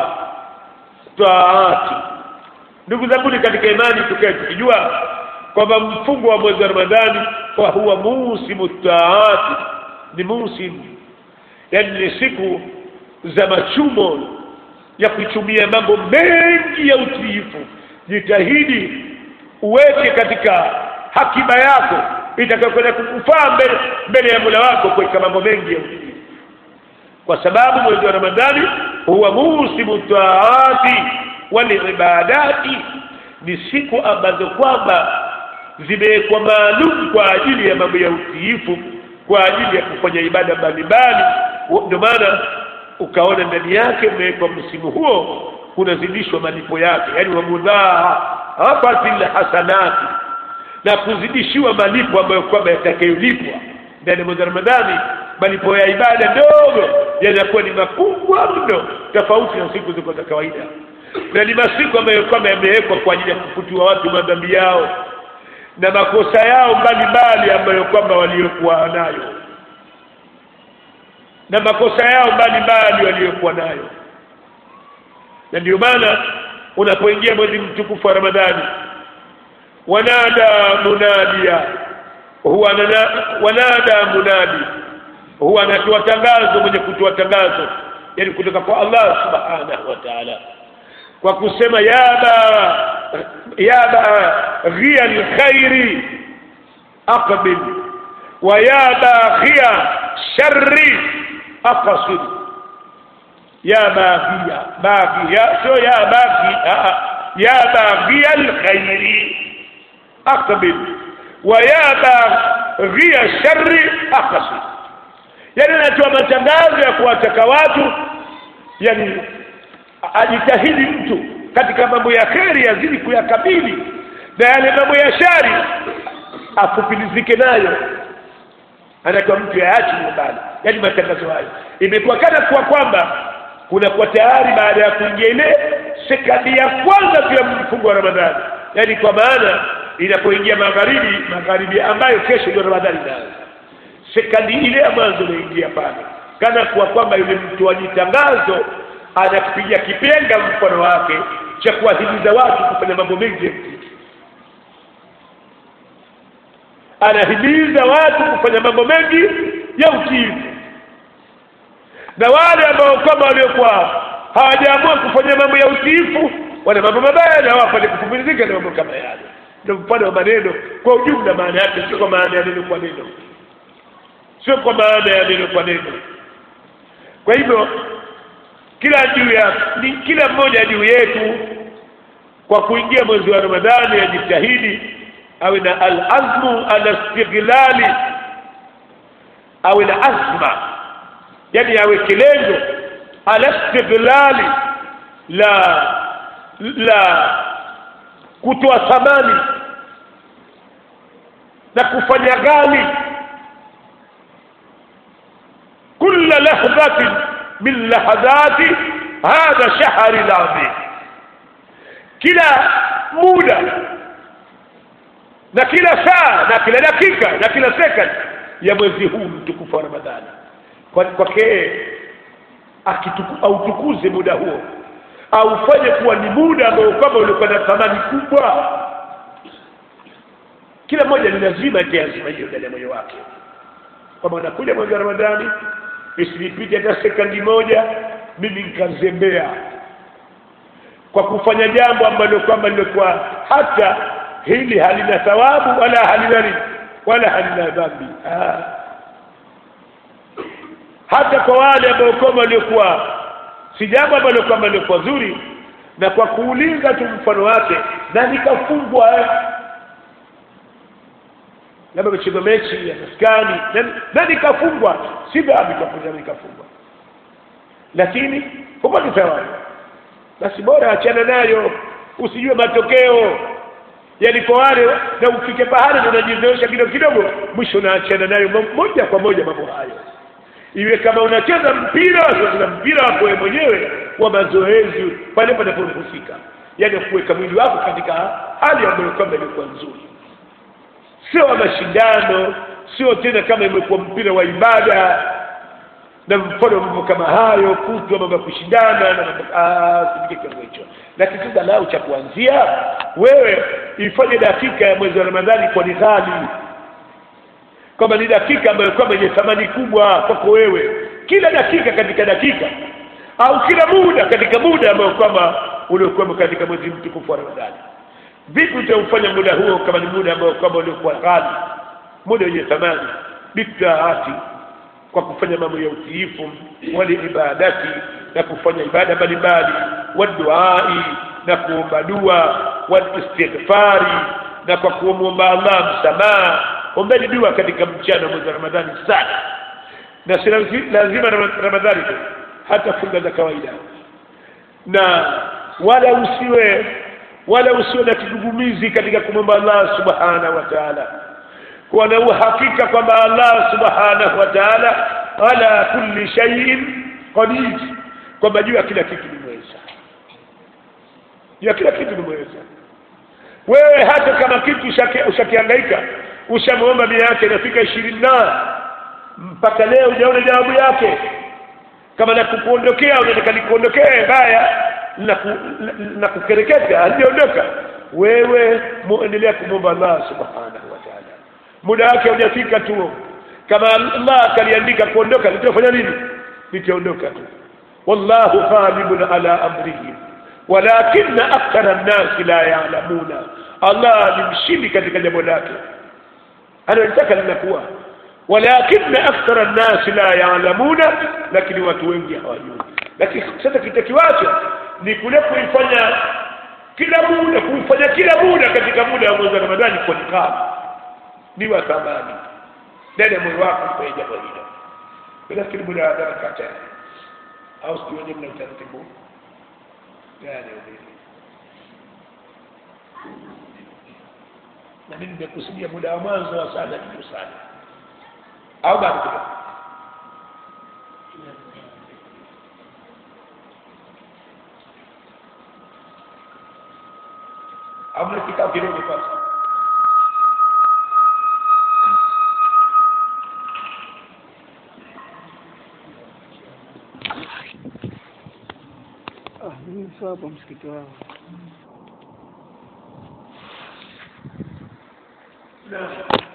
Speaker 1: taati ndugu zanguni katika imani tukae tukijua kwamba mfungo wa mwezi wa ramadhani fahuwa musimu taati ni musimu yani ni siku za machumo ya kuchumia mambo mengi ya utiifu jitahidi uweke katika hakiba yako itakayokwenda kukufaa mbele, mbele ya mola wako kuweka mambo mengi ya utiifu kwa sababu mwezi wa ramadhani huwa musimu taati walibadati ni siku ambazo kwamba zimewekwa maalum kwa ajili ya mambo ya utiifu kwa ajili ya kufanya ibada mbalimbali ndio maana ukaona ndani yake umewekwa msimu huo kunazidishwa malipo yake yani wamudhaafatil hasanati na kuzidishiwa malipo ambayo kwamba yatakayolipwa ndani ya mwezi wa ramadhani malipo ya ibada ndogo yanakuwa ni makubwa mno tofauti na siku ziko za kawaida na ni masiku ambayo kwamba yamewekwa kwa ajili ya kufutiwa watu madhambi yao na makosa yao mbalimbali ambayo kwamba waliokuwa nayo na makosa yao mbalimbali waliokuwa nayo na ndio maana unapoingia mwezi mtukufu wa ramadhani wanada munadia huwa wanada munadi huwa anatoa tangazo mwenye kutoa tangazo yani kutoka kwa Allah subhanahu wa ta'ala kwa kusema yaba yaba ghia alkhairi aqbil wa yaba ghia sharri aqsid ya baghia baghia sio ya baghi ya baghia alkhairi aqbil wa ya baghia sharri aqsid yani anatoa matangazo ya kuwataka watu yani ajitahidi mtu katika mambo ya kheri yazidi kuyakabili na yale mambo ya shari afupilizike nayo anatoa mtu yaachi mbali yaani matangazo hayo imekuwa kana kuwa kwamba kunakuwa tayari baada ya kuingia ile sekadi ya kwanza tu ya mfungo wa ramadhani yaani kwa maana inapoingia magharibi magharibi ambayo kesho ndio ramadhani inaanza sekandi ile ya mwanzo unaingia pale kana kuwa kwamba yule mtoaji tangazo anakupiga kipenga mfano wake cha kuwahimiza watu kufanya mambo mengi ya mziki anahimiza watu kufanya mambo mengi ya utiifu na wale ambao kwamba waliokuwa hawajaamua kufanya mambo ya utiifu wana mambo mabaya na wapo ni kupumzika na mambo kama yale ndio mfano wa maneno kwa ujumla maana yake sio kwa maana ya neno kwa neno sio kwa maana ya neno kwa neno kwa hivyo kila juu ya ni kila mmoja juu yetu kwa kuingia mwezi wa Ramadhani ajitahidi awe na al-azmu ala istighlali awe na azma yani awe kilengo ala istighlali la la kutoa thamani na kufanya ghali كل لحظة من لحظات هذا شهر العظيم kila muda na kila saa na kila dakika na kila second ya mwezi huu mtukufu wa Ramadhani kwake autukuze muda huo aufanye kuwa ni muda ambao kwamba ulikuwa na thamani kubwa kila mmoja ni lazima lazima hiyo ndani ya moyo wake kwamba unakuja mwezi wa Ramadhani isinipite hata sekunde moja mimi nikazembea kwa kufanya jambo ambalo kwamba lilikuwa hata hili halina thawabu wala halina nini wala halina dhambi ah. hata kwa wale ambao kwamba waliokuwa si jambo ambalo kwamba lilikuwa zuri na kwa kuuliza tu mfano wake na nikafungwa eh labda mecheza mechi ya maskani na nikafungwa si dhambi kwa nikafungwa lakini hupati thawabu basi bora achana nayo usijue matokeo yani kwa wale na ufike pahali unajizoesha kidogo kidogo mwisho unaachana nayo moja kwa moja mambo hayo iwe kama unacheza mpira unacheza mpira wako wewe mwenyewe wa mazoezi pale panapohusika yani kuweka mwili wako katika hali ambayo kwamba ilikuwa nzuri sio wa mashindano sio tena kama imekuwa mpira wa ibada na mfano mambo kama hayo kutwa mambo ya kushindana na sipike kiwango hicho lakini sasa lau cha kuanzia wewe ifanye dakika ya mwezi wa ramadhani kwa nidhali kwamba ni dakika ambayo kwamba yenye thamani kubwa kwako wewe kila dakika katika dakika au kila muda katika muda ambao kwamba uliokuwemo katika mwezi mtukufu wa ramadhani vipi utaufanya muda huo kama ni muda ambao kwamba uliokuwa ghali muda wenye thamani bitaati kwa kufanya mambo ya utiifu wali ibadati na kufanya ibada mbalimbali waduai na kuomba dua walistighfari na kwa kumwomba Allah msamaha ombeni dua katika mchana mwezi wa Ramadhani sana na si lazima Ramadhani tu hata funga za kawaida na wala usiwe wala usiwe na kigugumizi katika kumwomba Allah subhanahu wa ta'ala kuwa na uhakika kwamba Allah subhanahu wa ta'ala ala kulli shay'in qadir kwamba juu ya kila kitu ni mweza juu ya kila kitu ni mweza wewe hata kama kitu ushakihangaika ushamwomba mia yake inafika ishirini na mpaka leo hujaona jawabu yake kama na kukuondokea unataka nikuondokee baya na kukereketa halijaondoka wewe muendelea kumwomba Allah subhanahu wa ta'ala muda wake hujafika tu kama Allah akaliandika kuondoka litafanya nini litaondoka tu wallahu ghalibun ala amrihi walakinna akthara an-nas la ya'lamuna Allah ni mshindi katika jambo lake analitaka linakuwa walakinna akthara an-nas la ya'lamuna lakini watu wengi hawajui lakini sasa kitakiwacho ni kule kuifanya kila muda kuifanya kila muda katika muda wa mwezi wa Ramadhani kwa nikabu ni wa thamani ndani ya moyo wako kwa jambo hilo nafikiri muda wa adhana kata au sio wenyewe mna utaratibu gani ule na mimi nimekusudia muda wa mwanzo wa sana kitu sana au bado kidogo au mna kikao kidogo kwanza
Speaker 2: sio hapo msikiti wao.
Speaker 1: na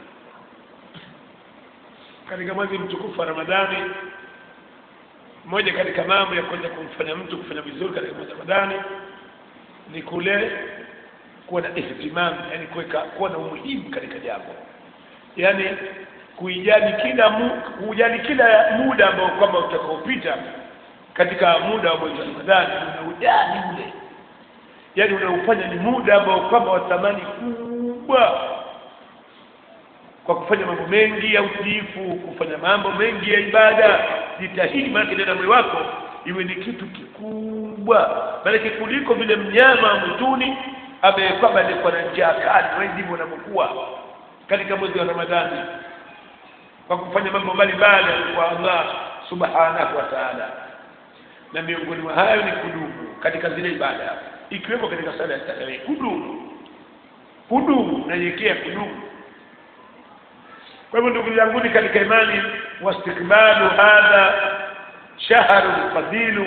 Speaker 1: katika mwezi mtukufu wa Ramadhani, moja katika mambo ya kuweza kumfanya mtu kufanya vizuri katika mwezi wa Ramadhani ni kule kuwa na ihtimam, yani kuweka kuwa na umuhimu katika jambo, yani kuijali kila mu, kujali kila muda ambao kwamba utakaopita katika muda wa mwezi wa Ramadhani, unaujali ule, yani unaufanya ni muda ambao kwamba wa thamani kubwa kwa kufanya mambo mengi ya utiifu, kufanya mambo mengi ya ibada. Jitahidi, maanake ndani ya moyo wako iwe ni kitu kikubwa, maanake kuliko vile mnyama mwituni ambaye kwamba alikuwa na njaa kali. Wewe ndivyo unavyokuwa katika mwezi wa Ramadhani, kwa kufanya mambo mbalimbali kwa Allah subhanahu wa ta'ala, na miongoni mwa hayo ni kudumu katika zile ibada, ikiwemo katika sala ya tarawih. Kudumu, kudumu, nanyekea kudumu kwa hivyo ndugu zanguni katika imani, wastikbalu hadha shahru fadilu,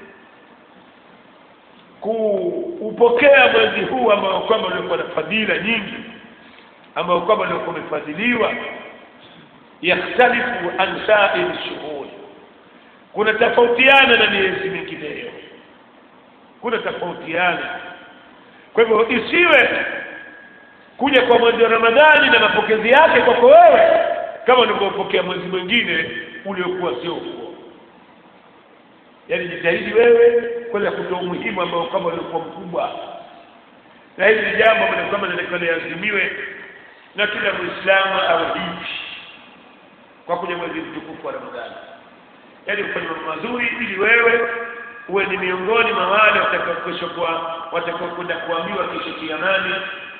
Speaker 1: kuupokea mwezi huu ambao kwamba uliokuwa na fadhila nyingi, ambao kwamba uliokuwa umefadhiliwa, yakhtalifu an sairi shuhuri, kuna tofautiana na miezi mingineyo, kuna tofautiana. Kwa hivyo isiwe kuja kwa mwezi wa Ramadhani na mapokezi yake kwako wewe kama ulivyopokea mwezi mwingine uliokuwa sio huo. Yaani jitahidi wewe kwenda kutoa umuhimu ambao kama uliokuwa mkubwa, na hili ni jambo ambalo kwamba linatakiwa liazimiwe na kila Muislamu awe hivi kwa kuja mwezi mtukufu wa Ramadhani, yaani kufanya mambo mazuri ili wewe uwe ni miongoni mwa wale watakaokesha kwa watakaokwenda kuambiwa kesho kiamani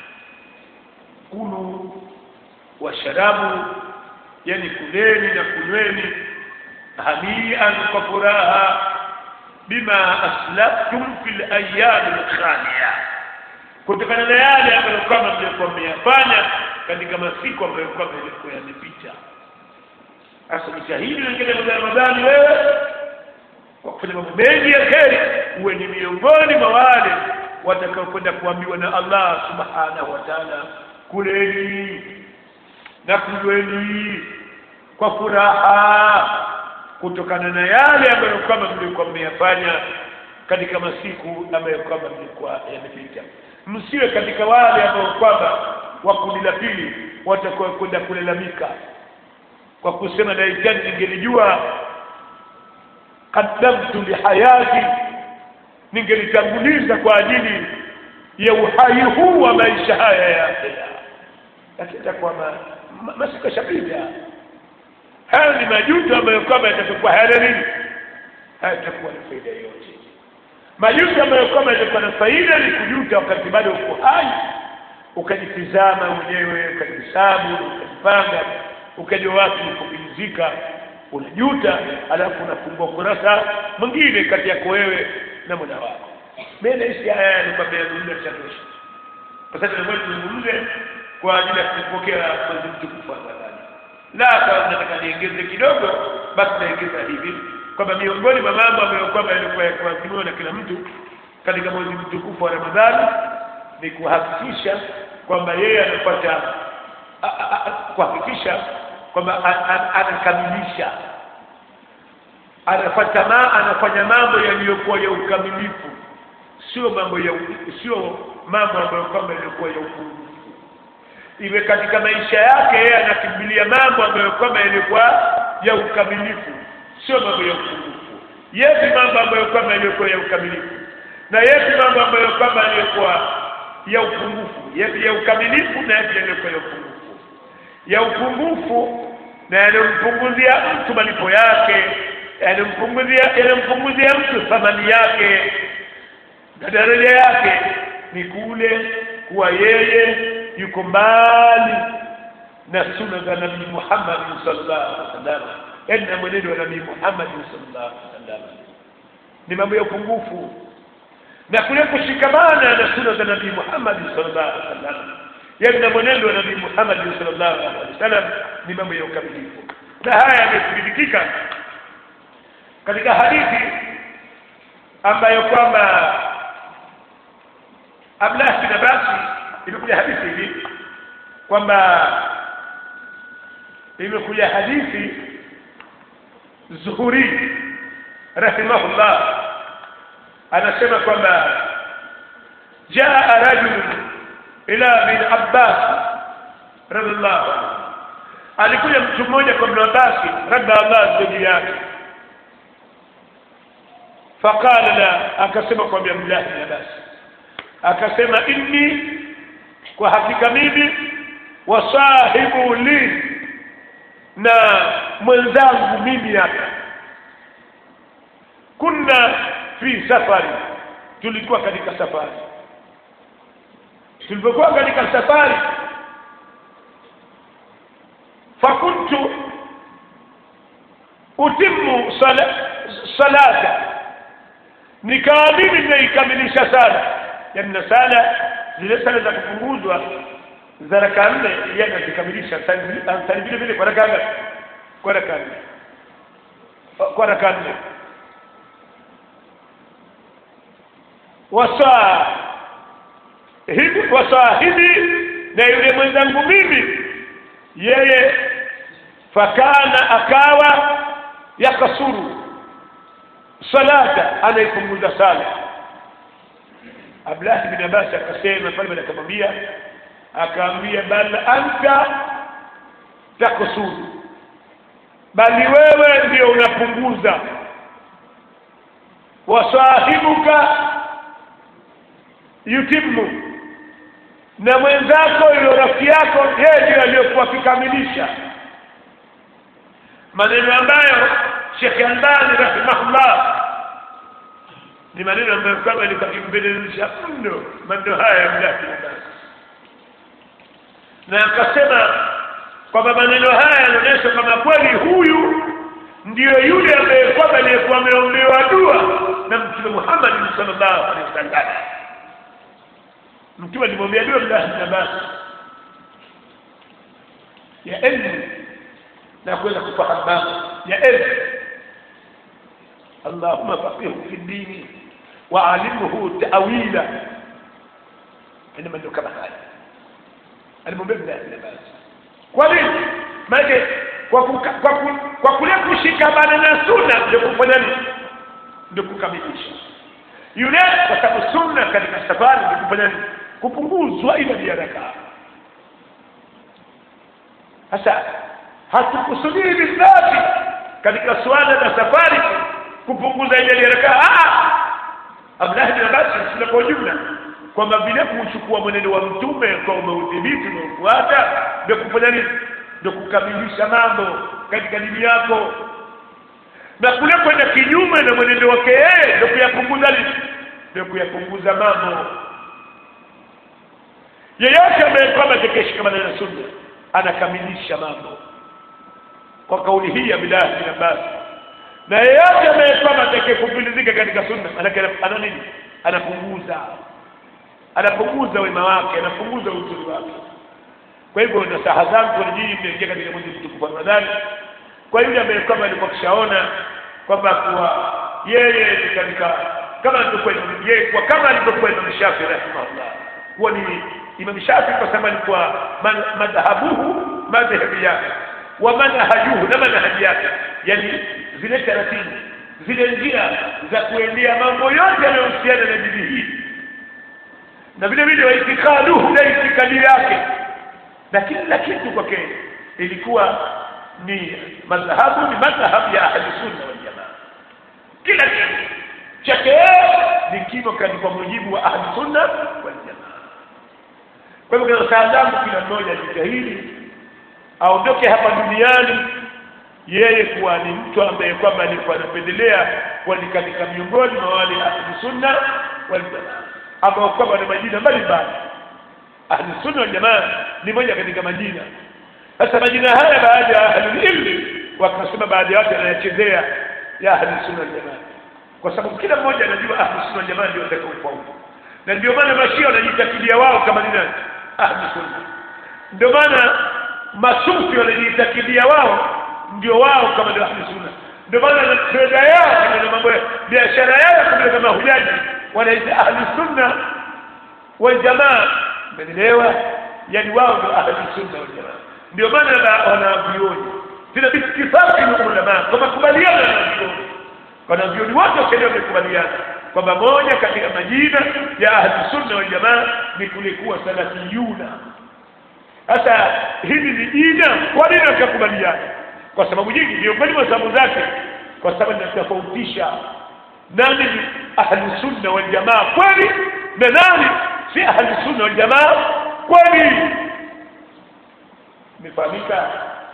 Speaker 1: kulu washarabu, yani kuleni na kunyweni, hanian, kwa furaha, bima aslaftum fil ayami lkhaliya, kutokana na yale ambayo kama mlikuwa mmeyafanya katika masiku ambayo kwamba yalikuwa yamepita. Sasa jitahidi wengine mwezi Ramadhani wewe kwa kufanya mambo mengi ya kheri, uwe ni miongoni mwa wale watakaokwenda kuambiwa na Allah subhanahu wa ta'ala kuleni na kunyweni kwa furaha kutokana na yale ambayo kwamba mlikuwa mmeyafanya katika masiku ambayo kwamba mlikuwa yamepita. Msiwe katika wale ambao kwamba wa kundi la pili watakuwa kwenda kulalamika kwa kusema laitani ningelijua qaddamtu lihayati, ningelitanguliza kwa ajili ya uhai huu wa maisha haya ya akhera lakini itakuwa masiku yashapita. Hayo ni majuto ambayo kwamba yatakuwa hayana nini, hayatakuwa na faida yoyote. Majuto ambayo kwamba yatakuwa na faida ni kujuta wakati bado uko hai, ukajitizama mwenyewe, ukajihesabu, ukajipanga, ukajua wapi kupumzika, unajuta, alafu unafungua kurasa mwingine kati yako wewe na Mola wako. Mimi naishi haya ni kwamba yazungumza chatosha, kwa sababu lazima tuzungumze kwa ajili ya kupokea mwezi mtukufu wa Ramadhani. La, kama nataka niongeze kidogo, basi naongeza hivi kwamba miongoni mwa mambo ambayo kwamba yalikuwa yakiazimiwa na kila mtu katika mwezi mtukufu wa Ramadhani ni kuhakikisha kwamba yeye anapata kuhakikisha kwamba anakamilisha anafanya ma, anafanya mambo yaliyokuwa ya ukamilifu, sio mambo ya sio mambo ambayo kwamba yalikuwa ya upungufu iwe katika maisha yake yeye anakimbilia mambo ambayo kwamba yalikuwa ya ukamilifu, sio mambo ya upungufu. Yepi mambo ambayo kwamba yalikuwa ya ukamilifu na yepi mambo ambayo kwamba yalikuwa ya upungufu? Yepi ya ukamilifu na yepi yalikuwa ya upungufu? Ya upungufu na yanampunguzia mtu malipo yake, yanampunguzia yanampunguzia mtu thamani yake na daraja yake, ni kule kuwa yeye yuko mbali na sunna za Nabii Muhammad sallallahu alaihi wasallam, yaani na mwenendo wa Nabii Muhammad sallallahu alaihi wasallam ni mambo ya upungufu, na kule kushikamana na sunna za Nabii Muhammad sallallahu alaihi wasallam, yaani na mwenendo wa Nabii Muhammad sallallahu alaihi wasallam ni mambo ya ukamilifu, na haya yamethibitika katika hadithi ambayo kwamba Abdullah bin Abbas imekuja hadithi hivi kwamba imekuja hadithi Zuhuri rahimahullah anasema kwamba jaa rajul ila bin Abbas radhiallahu anhu alikuja mtu mmoja kwa Ibn Abbas radhiallahu juu yake faqala la akasema kwa Abdullah bin Abbas akasema inni kwa hakika mimi wasahibu li na mwenzangu mimi hapa kunna fi safari tulikuwa katika safari tulipokuwa katika safari fakuntu utimu sala, salata nikawa mimi nimeikamilisha sala yani na sala zile sala za kupunguzwa za raka nne yeye anazikamilisha sali vile vile kwa raka ngapi kwa raka nne kwa raka nne wasahibi wasahibi na yule mwenzangu mimi yeye fakana akawa yakasuru salata anaipunguza sala Abdullah bin Abbas akasema pale akamwambia akaambia bal anta takusuru bali wewe ndio unapunguza wasahibuka yutimu na mwenzako yule rafiki yako yeye ndiye aliyokuwa akikamilisha maneno ambayo Sheikh Albani rahimahullah ni maneno ambayo kama alikuwa akimbelezesha mno maneno haya ya mlaki na akasema kwamba maneno haya yanaonyesha kama kweli huyu ndiyo yule ambaye kwamba aliyekuwa ameombewa dua na Mtume Muhammad sallallahu alaihi wasallam mtume alimwambia dua Abdullah bin Abbas ya elimu na kuweza kufahamu mambo ya elimu Allahumma faqihu fi dini wa alimhu ta'wila ina maneno kama haya alimwambia Abdullah bin Abbas kwa nini maana kwa kuka, kwa, ku, kwa kule kushikamana na sunna ndio kufanya nini ndio kukamilisha yule kwa sababu sunna katika safari ndio kufanya nini kupunguzwa idadi ya rakaa sasa hatukusudii bidhati katika suala la safari kupunguza idadi ya rakaa Abdullah bin Abbas sina kwa ujumla kwamba vile kuchukua mwenendo wa mtume kwa umeudhibiti na ufuata ndio kufanya nini ndio kukamilisha mambo katika dini yako na kule kwenda kinyume na mwenendo wake yeye ndio kuyapunguza ndio kuyapunguza mambo yeyote ambaye kwamba atakayeshikamana na sunna anakamilisha mambo kwa kauli hii ya Bilal bin Abbas na yeyote ambaye kwamba atakayekupilizika katika sunna manake ana nini anapunguza anapunguza wema wake anapunguza uzuri wake kwa hivyo nasaha zangu nyinyi mnaingia katika mwezi mtukufu wa Ramadhani kwa yule ambaye kwamba alikuwa kishaona kwamba kuwa yeye ni katika kama alivyokuwa yeye kwa kama alivyokuwa Imam Shafi rahimahullah kuwa ni Imam Shafi kwa sababu alikuwa madhahabuhu madhhabu yake wa manhajuhu na manhaji yake yani zile taratibu zile njia za kuendea mambo yote yanayohusiana na dini hii na vile vile waitikaduhu na itikadi yake na kila kitu kwake ilikuwa ni madhahabu ni madhhabu ya ahli sunna wal jamaa kila kitu chake ni kimo kwa mujibu wa ahli sunna wal jamaa kwa hivyo kwa saa zangu kila mmoja ajitahidi aondoke hapa duniani yeye kuwa ni mtu ambaye kwamba alikuwa anapendelea kuwa ni katika miongoni mwa wale ahli sunna wal jamaa ambao kwamba na majina mbalimbali ahli sunna wal jamaa ni moja katika majina sasa majina haya baadhi ya ahli ilmi wakasema baadhi ya watu wanayachezea ya ahli sunna wal jamaa kwa sababu kila mmoja anajua ahli sunna wal jamaa ndio watakaofaulu na ndio maana mashia wanajitakidia wao kama ni nani ahli sunna ndio maana masufi wanajitakidia wao ndio wao kama ndio ahli sunna ndio maana na treda yao na mambo ya biashara yao kama kama hujaji wanaita ahli sunna waljamaa umeelewa yani wao ndio ahli sunna wal jamaa ndio maana wanavyuoni tena bitifaki na ulama kwa makubaliano ya wanavyuoni wanavyuoni wote wakielewa wamekubaliana kwamba moja katika majina ya ahli sunna wal jamaa ni kulikuwa salafiyuna sasa hili ni jina kwa nini wakakubaliana kwa sababu nyingi miongoni mwa sababu zake kwa sababu inatofautisha nani ni ahli sunna wal jamaa kweli na nani si ahli sunna wal jamaa kweli imefahamika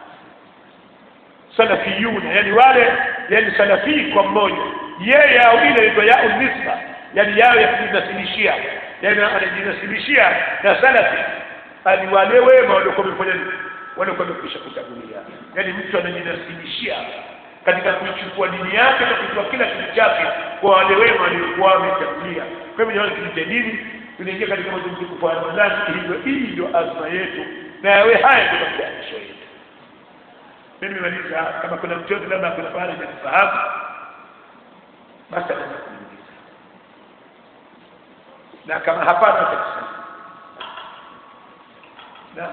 Speaker 1: salafiyuna yani wale yani salafi kwa mmoja yeye au ile inaitwa yao nisba yani yao ya kujinasilishia yani anajinasilishia na salafi ani wale wema waliokuwa wamefanya nini waliokuwa wamekwisha kutangulia yani mtu anajinasilishia katika kuichukua dini yake na kuchukua kila kitu chake kwa wale wema waliokuwa wametangulia kwa hivyo jamani kitu cha dini tunaingia katika mwezi mtukufu wa Ramadhani hivyo hii ndio azma yetu na yawe haya ndio matayarisho yetu mimi nimemaliza kama kuna mtu yote labda kuna pale hajanifahamu basi anaweza kuniuliza na kama hapana atakusema naam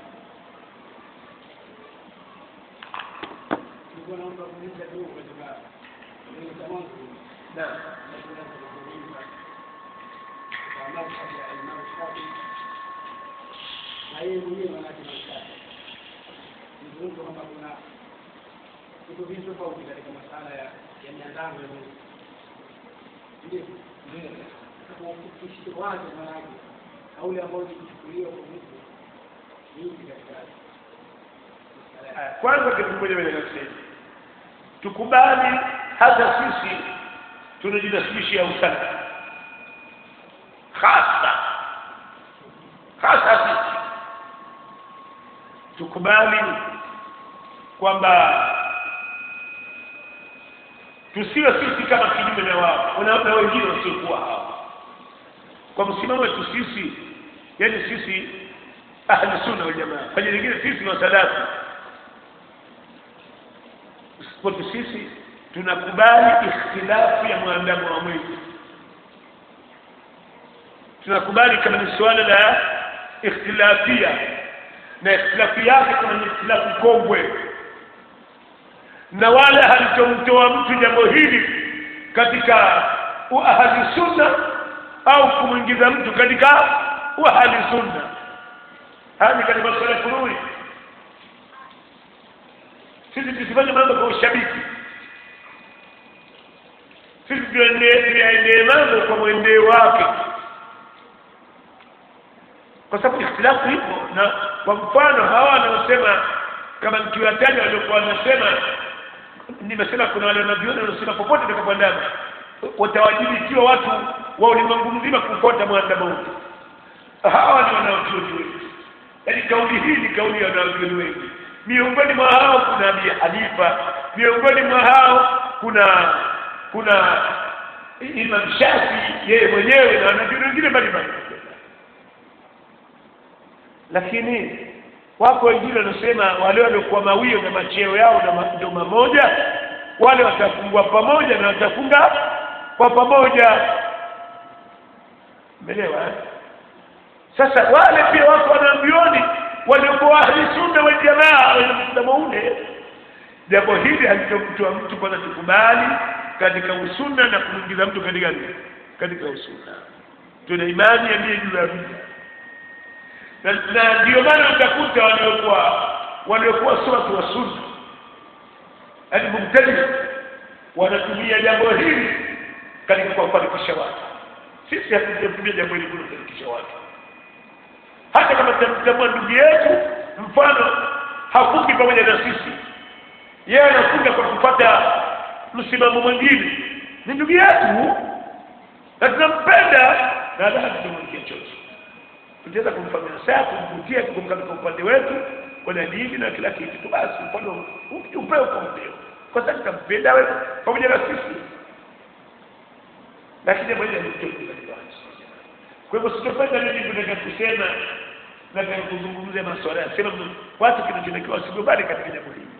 Speaker 2: Nilikuwa naomba kuuliza tu katika kuuliza mwanzo
Speaker 1: naam
Speaker 2: kwa madhhabi ya Imam Shafi na yeye mwenyewe manake Imam Shafi nizungumza kwamba kuna vitu vingi tofauti katika masala ya ya miandamo ya Mungu ndio kwa ufupisho wake manake kauli ambayo ilichukuliwa kwa Mungu nyingi katika masala ya
Speaker 1: Aya, kwanza kitu kimoja mimi nasema tukubali hata sisi tunajinasibishia usalafi hasa hasa sisi tukubali kwamba tusiwe sisi kama kinyume na wao na na wengine wasiokuwa hao kwa msimamo wetu sisi yani sisi ahli sunna wal jamaa fanya nyingine sisi ni wasalafi kwetu sisi tunakubali ikhtilafu ya mwandamo wa mwezi tunakubali kama ni suala la ikhtilafia na ikhtilafu yake kama ni ikhtilafu kongwe na wala halitomtoa mtu jambo hili katika uahali sunna au kumwingiza mtu katika uahali sunna haya ni katika masuala ya furui sisi tusifanye mambo kwa ushabiki sisi tuyaendee mambo kwa mwendeo wake kwa sababu ikhtilafu ipo na kwa mfano hawa wanaosema kama nikiwataja waliokuwa wanasema nimesema kuna wale wanavyona wanaosema popote utakapoandama watawajibikiwa watu wa ulimwengu mzima kufuata mwandamo wote hawa ni wanaochuoni wengi yaani kauli hii ni kauli ya wanaochuoni wengi miongoni mwa hao kuna Abi Hanifa miongoni mwa hao kuna kuna Imam Shafi yeye mwenyewe na wanachuoni wengine mbalimbali lakini wako wengine wanasema wale waliokuwa mawio na macheo yao na ma- ndio mamoja wale watafungua pamoja na watafunga kwa pamoja umeelewa eh? sasa wale pia wako wanaambioni waliokuwa ahli sunna wal jamaa wenye msimamo ule jambo hili halitomtoa mtu kwanza tukubali katika usunna na kumwingiza mtu katika nini? katika usunna tuna imani aliye juu ya vita na, na ndio maana utakuta waliokuwa waliokuwa si watu wa sunna yaani mubtadi wanatumia jambo hili katika kuwafarikisha watu sisi hatujatumia jambo hili kuwafarikisha watu hata kama tutamtambua ndugu yetu mfano hafungi pamoja na sisi yeye anafunga kwa kupata msimamo mwingine ni ndugu yetu na tunampenda na hata tutamwekea chochote tutaweza kumfanyia saa kumvutia kumkatika upande wetu kwa dini na kila kitu tu basi mfano upeo kwa upeo kwa sababu tutampenda wewe pamoja na sisi lakini jambo hili halitoki katika watu kwa hivyo sitopenda mimi tunataka kusema nataka kuzungumzia masuala ya sema watu kinachotakiwa wasikubali katika jambo hili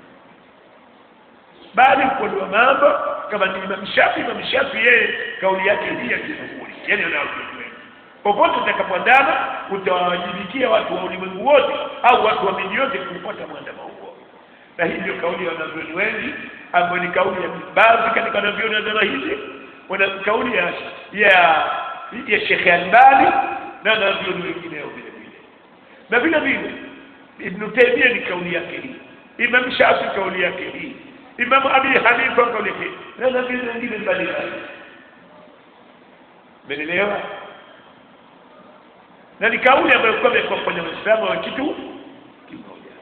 Speaker 1: bali kuondoa mambo kama ni Imam Shafi Imam Shafi yeye kauli yake hii ya kifuri yani anaokuwa popote utakapoandama utawawajibikia watu wa ulimwengu wote au watu wa miji yote kufuata mwandamo huo na hii ndio kauli ya wanavyoni wengi ambayo ni kauli ya baadhi katika wanavyoni wa zama hizi wana kauli ya ya ya Sheikh Albani na wanavyoni wengineo vile vile na vile vile Ibn Taymiyyah ni kauli yake hii Imam Shafi kauli yake hii Imam Abi Hanifa kauli yake hii na wanavyoni wengine mbalimbali Umeelewa? Na ni kauli ambayo kwa kwa kwenye Uislamu wa kitu kimoja.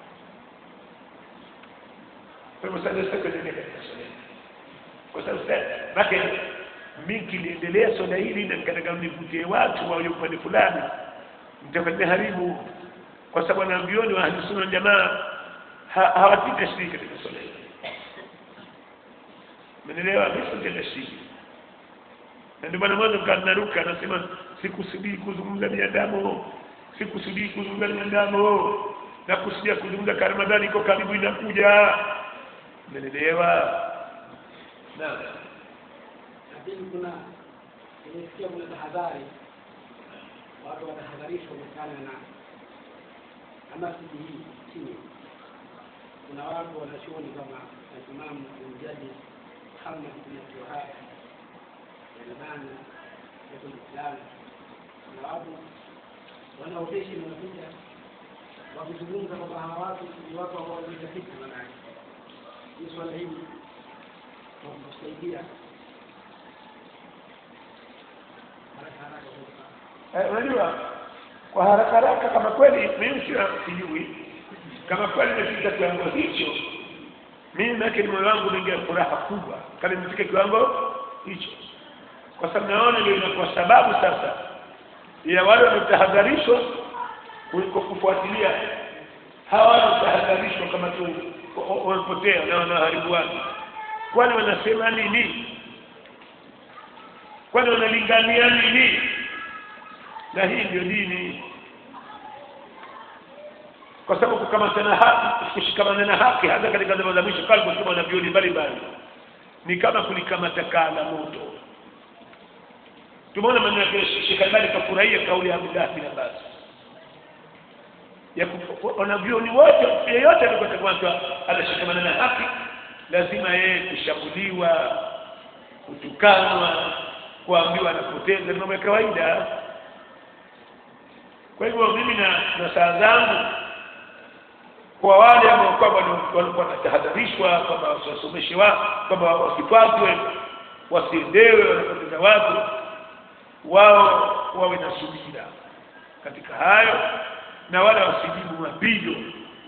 Speaker 1: Kwa hivyo sasa sasa kwenye katika swala. Kwa sababu sasa make mimi kiliendelea swala hili na nikataka nivutie watu wa upande fulani mtafanya haribu kwa sababu wanaambioni wa ahli sunna jamaa hawatii tashiriki katika swala hili. Umeelewa? Mimi sio tashiriki na ndio maana mwanzo kanaruka anasema sikusudii kuzungumza binadamu sikusudii kuzungumza binadamu na kusudia kuzungumza kwa Ramadhani iko karibu inakuja umeelewa naam
Speaker 2: lakini kuna nimesikia kuna tahadhari watu watahadharishwa kutokana na na masjidi hii chini kuna watu wanachuoni kama Imam Mjadi Muhammad bin Abdul Wahhab nadhani yetu Uislamu na watu wanaoteshi wanakuja wakizungumza kwamba hawa watu ni watu ambao walitafiti manake hii swala hili kwa kusaidia haraka haraka
Speaker 1: unajua kwa haraka haraka kama kweli mimi sio sijui kama kweli nimefika kiwango hicho mimi nake ni moyo wangu unaingia furaha kubwa kama nimefika kiwango hicho kwa sababu naona ndio inakuwa sababu sasa ya wale wanaotahadharishwa kuliko kufuatilia hawa wanaotahadharishwa kama tu wamepotea na wanaharibu watu kwani wanasema nini kwani wanalingania nini na hii ndio dini kwa sababu kukamatana haki kushikamana na haki hata katika zama za mwisho kama kusema na vioni mbalimbali ni kama kulikamata kaa la moto tumeona maneno ya Sheikh Albani kafurahia kauli ya Abdullah bin Abbas ya wanavyoni wote yeyote alikotakwata anashikamana na haki lazima yeye kushambuliwa kutukanwa kuambiwa anapoteza mambo ya kawaida kwa hivyo mimi na, na saa zangu kwa wale ambao kwamba walikuwa wanatahadharishwa kwamba wasiwasomeshe wa kwamba wasifatwe wasiendewe wanapoteza watu wao wawe na subira katika hayo na wala wasijibu mapigo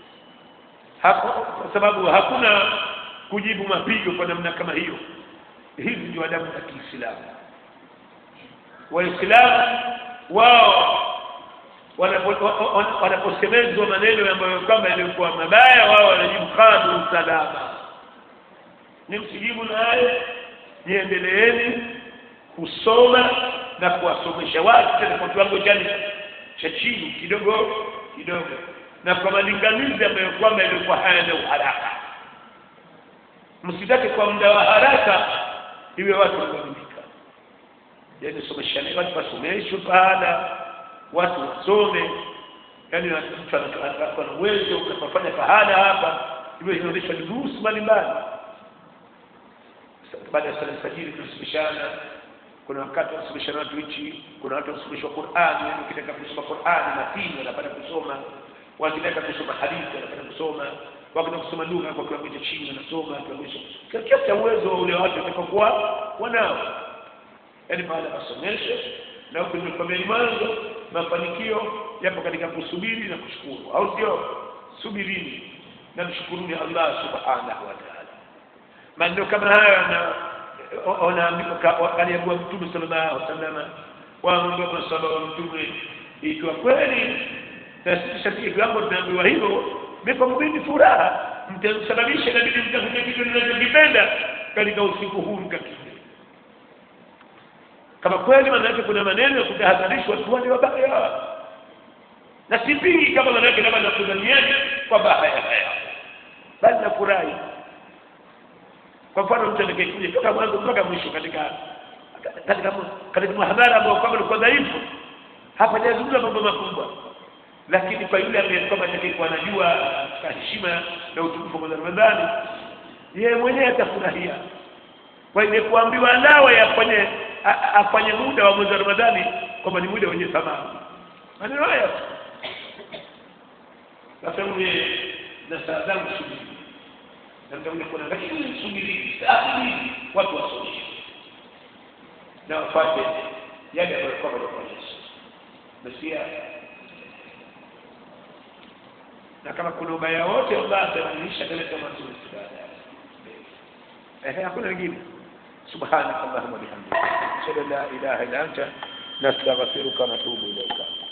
Speaker 1: kwa sababu hakuna kujibu mapigo kwa namna kama hiyo hizi ndio adabu za Kiislamu waislamu wao wanaposemezwa maneno ambayo kwamba yalikuwa mabaya wao wanajibu kadu salama ni msijibu naye niendeleeni kusoma na kuwasomesha watu tena kwa kiwango chani cha chini kidogo kidogo na kwa malinganizi ambayo kwamba yalikuwa hayana uharaka msitake kwa muda wa haraka iwe watu wakamilika yaani someshane watu wasomeshwe pahala watu wasome yaani mtu anakuwa na uwezo unapofanya pahala hapa iwe inaonyeshwa durusu mbalimbali baada ya sala alfajiri tunasomeshana kuna wakati wanasomeshana watu hichi kuna watu wanasomeshwa Qur'ani yani ukitaka kusoma Qur'ani matini wanapata kusoma wakitaka kusoma hadithi wanapata kusoma wakitaka kusoma lugha kwa kiwango cha chini wanasoma kiwango cha kiasi cha uwezo ule watu watakapokuwa wanao yani baada ya masomesho na huko nimekwambia mwanzo mafanikio yapo katika kusubiri na kushukuru au sio subirini na mshukuruni Allah subhanahu wa ta'ala maneno kama haya na wanaambiwa aliambiwa mtume sallallahu alaihi wasallam waambiwa kwa sababu mtume ikiwa kweli na sisi sisi kiwango tunaambiwa hivyo meko mbini furaha mtasababisha na bidii mtafuta kitu ninachokipenda katika usiku huu mkakile kama kweli maana yake kuna maneno ya kutahadharishwa watu wale wabaya na sipingi kama maana yake labda nakudhaniani kwamba haya haya bali nafurahi kwa mfano mtu atakayekuja toka mwanzo mpaka mwisho katika katika katika muhadhara ambao kwamba ulikuwa dhaifu hapajazungumza mambo makubwa lakini kwa yule ambaye kwamba atakayekuwa anajua katika heshima na utukufu wa Ramadhani yeye mwenyewe atafurahia kwa ile kuambiwa nawe afanye a- afanye muda wa mwezi wa Ramadhani kwamba ni muda wenye thamani maneno haya sasa ule na saa zangu subiri na mtakuja kuona lakini subiri saa subiri watu wasubiri na wafanye yale ambayo kwamba ni kwa Yesu nasikia na kama kuna ubaya wote Allah atabadilisha kaleta mazuri baadaye ehe hakuna lingine subhanaka allahumma bihamdika ashhadu an la ilaha illa anta nastaghfiruka wa natubu ilayka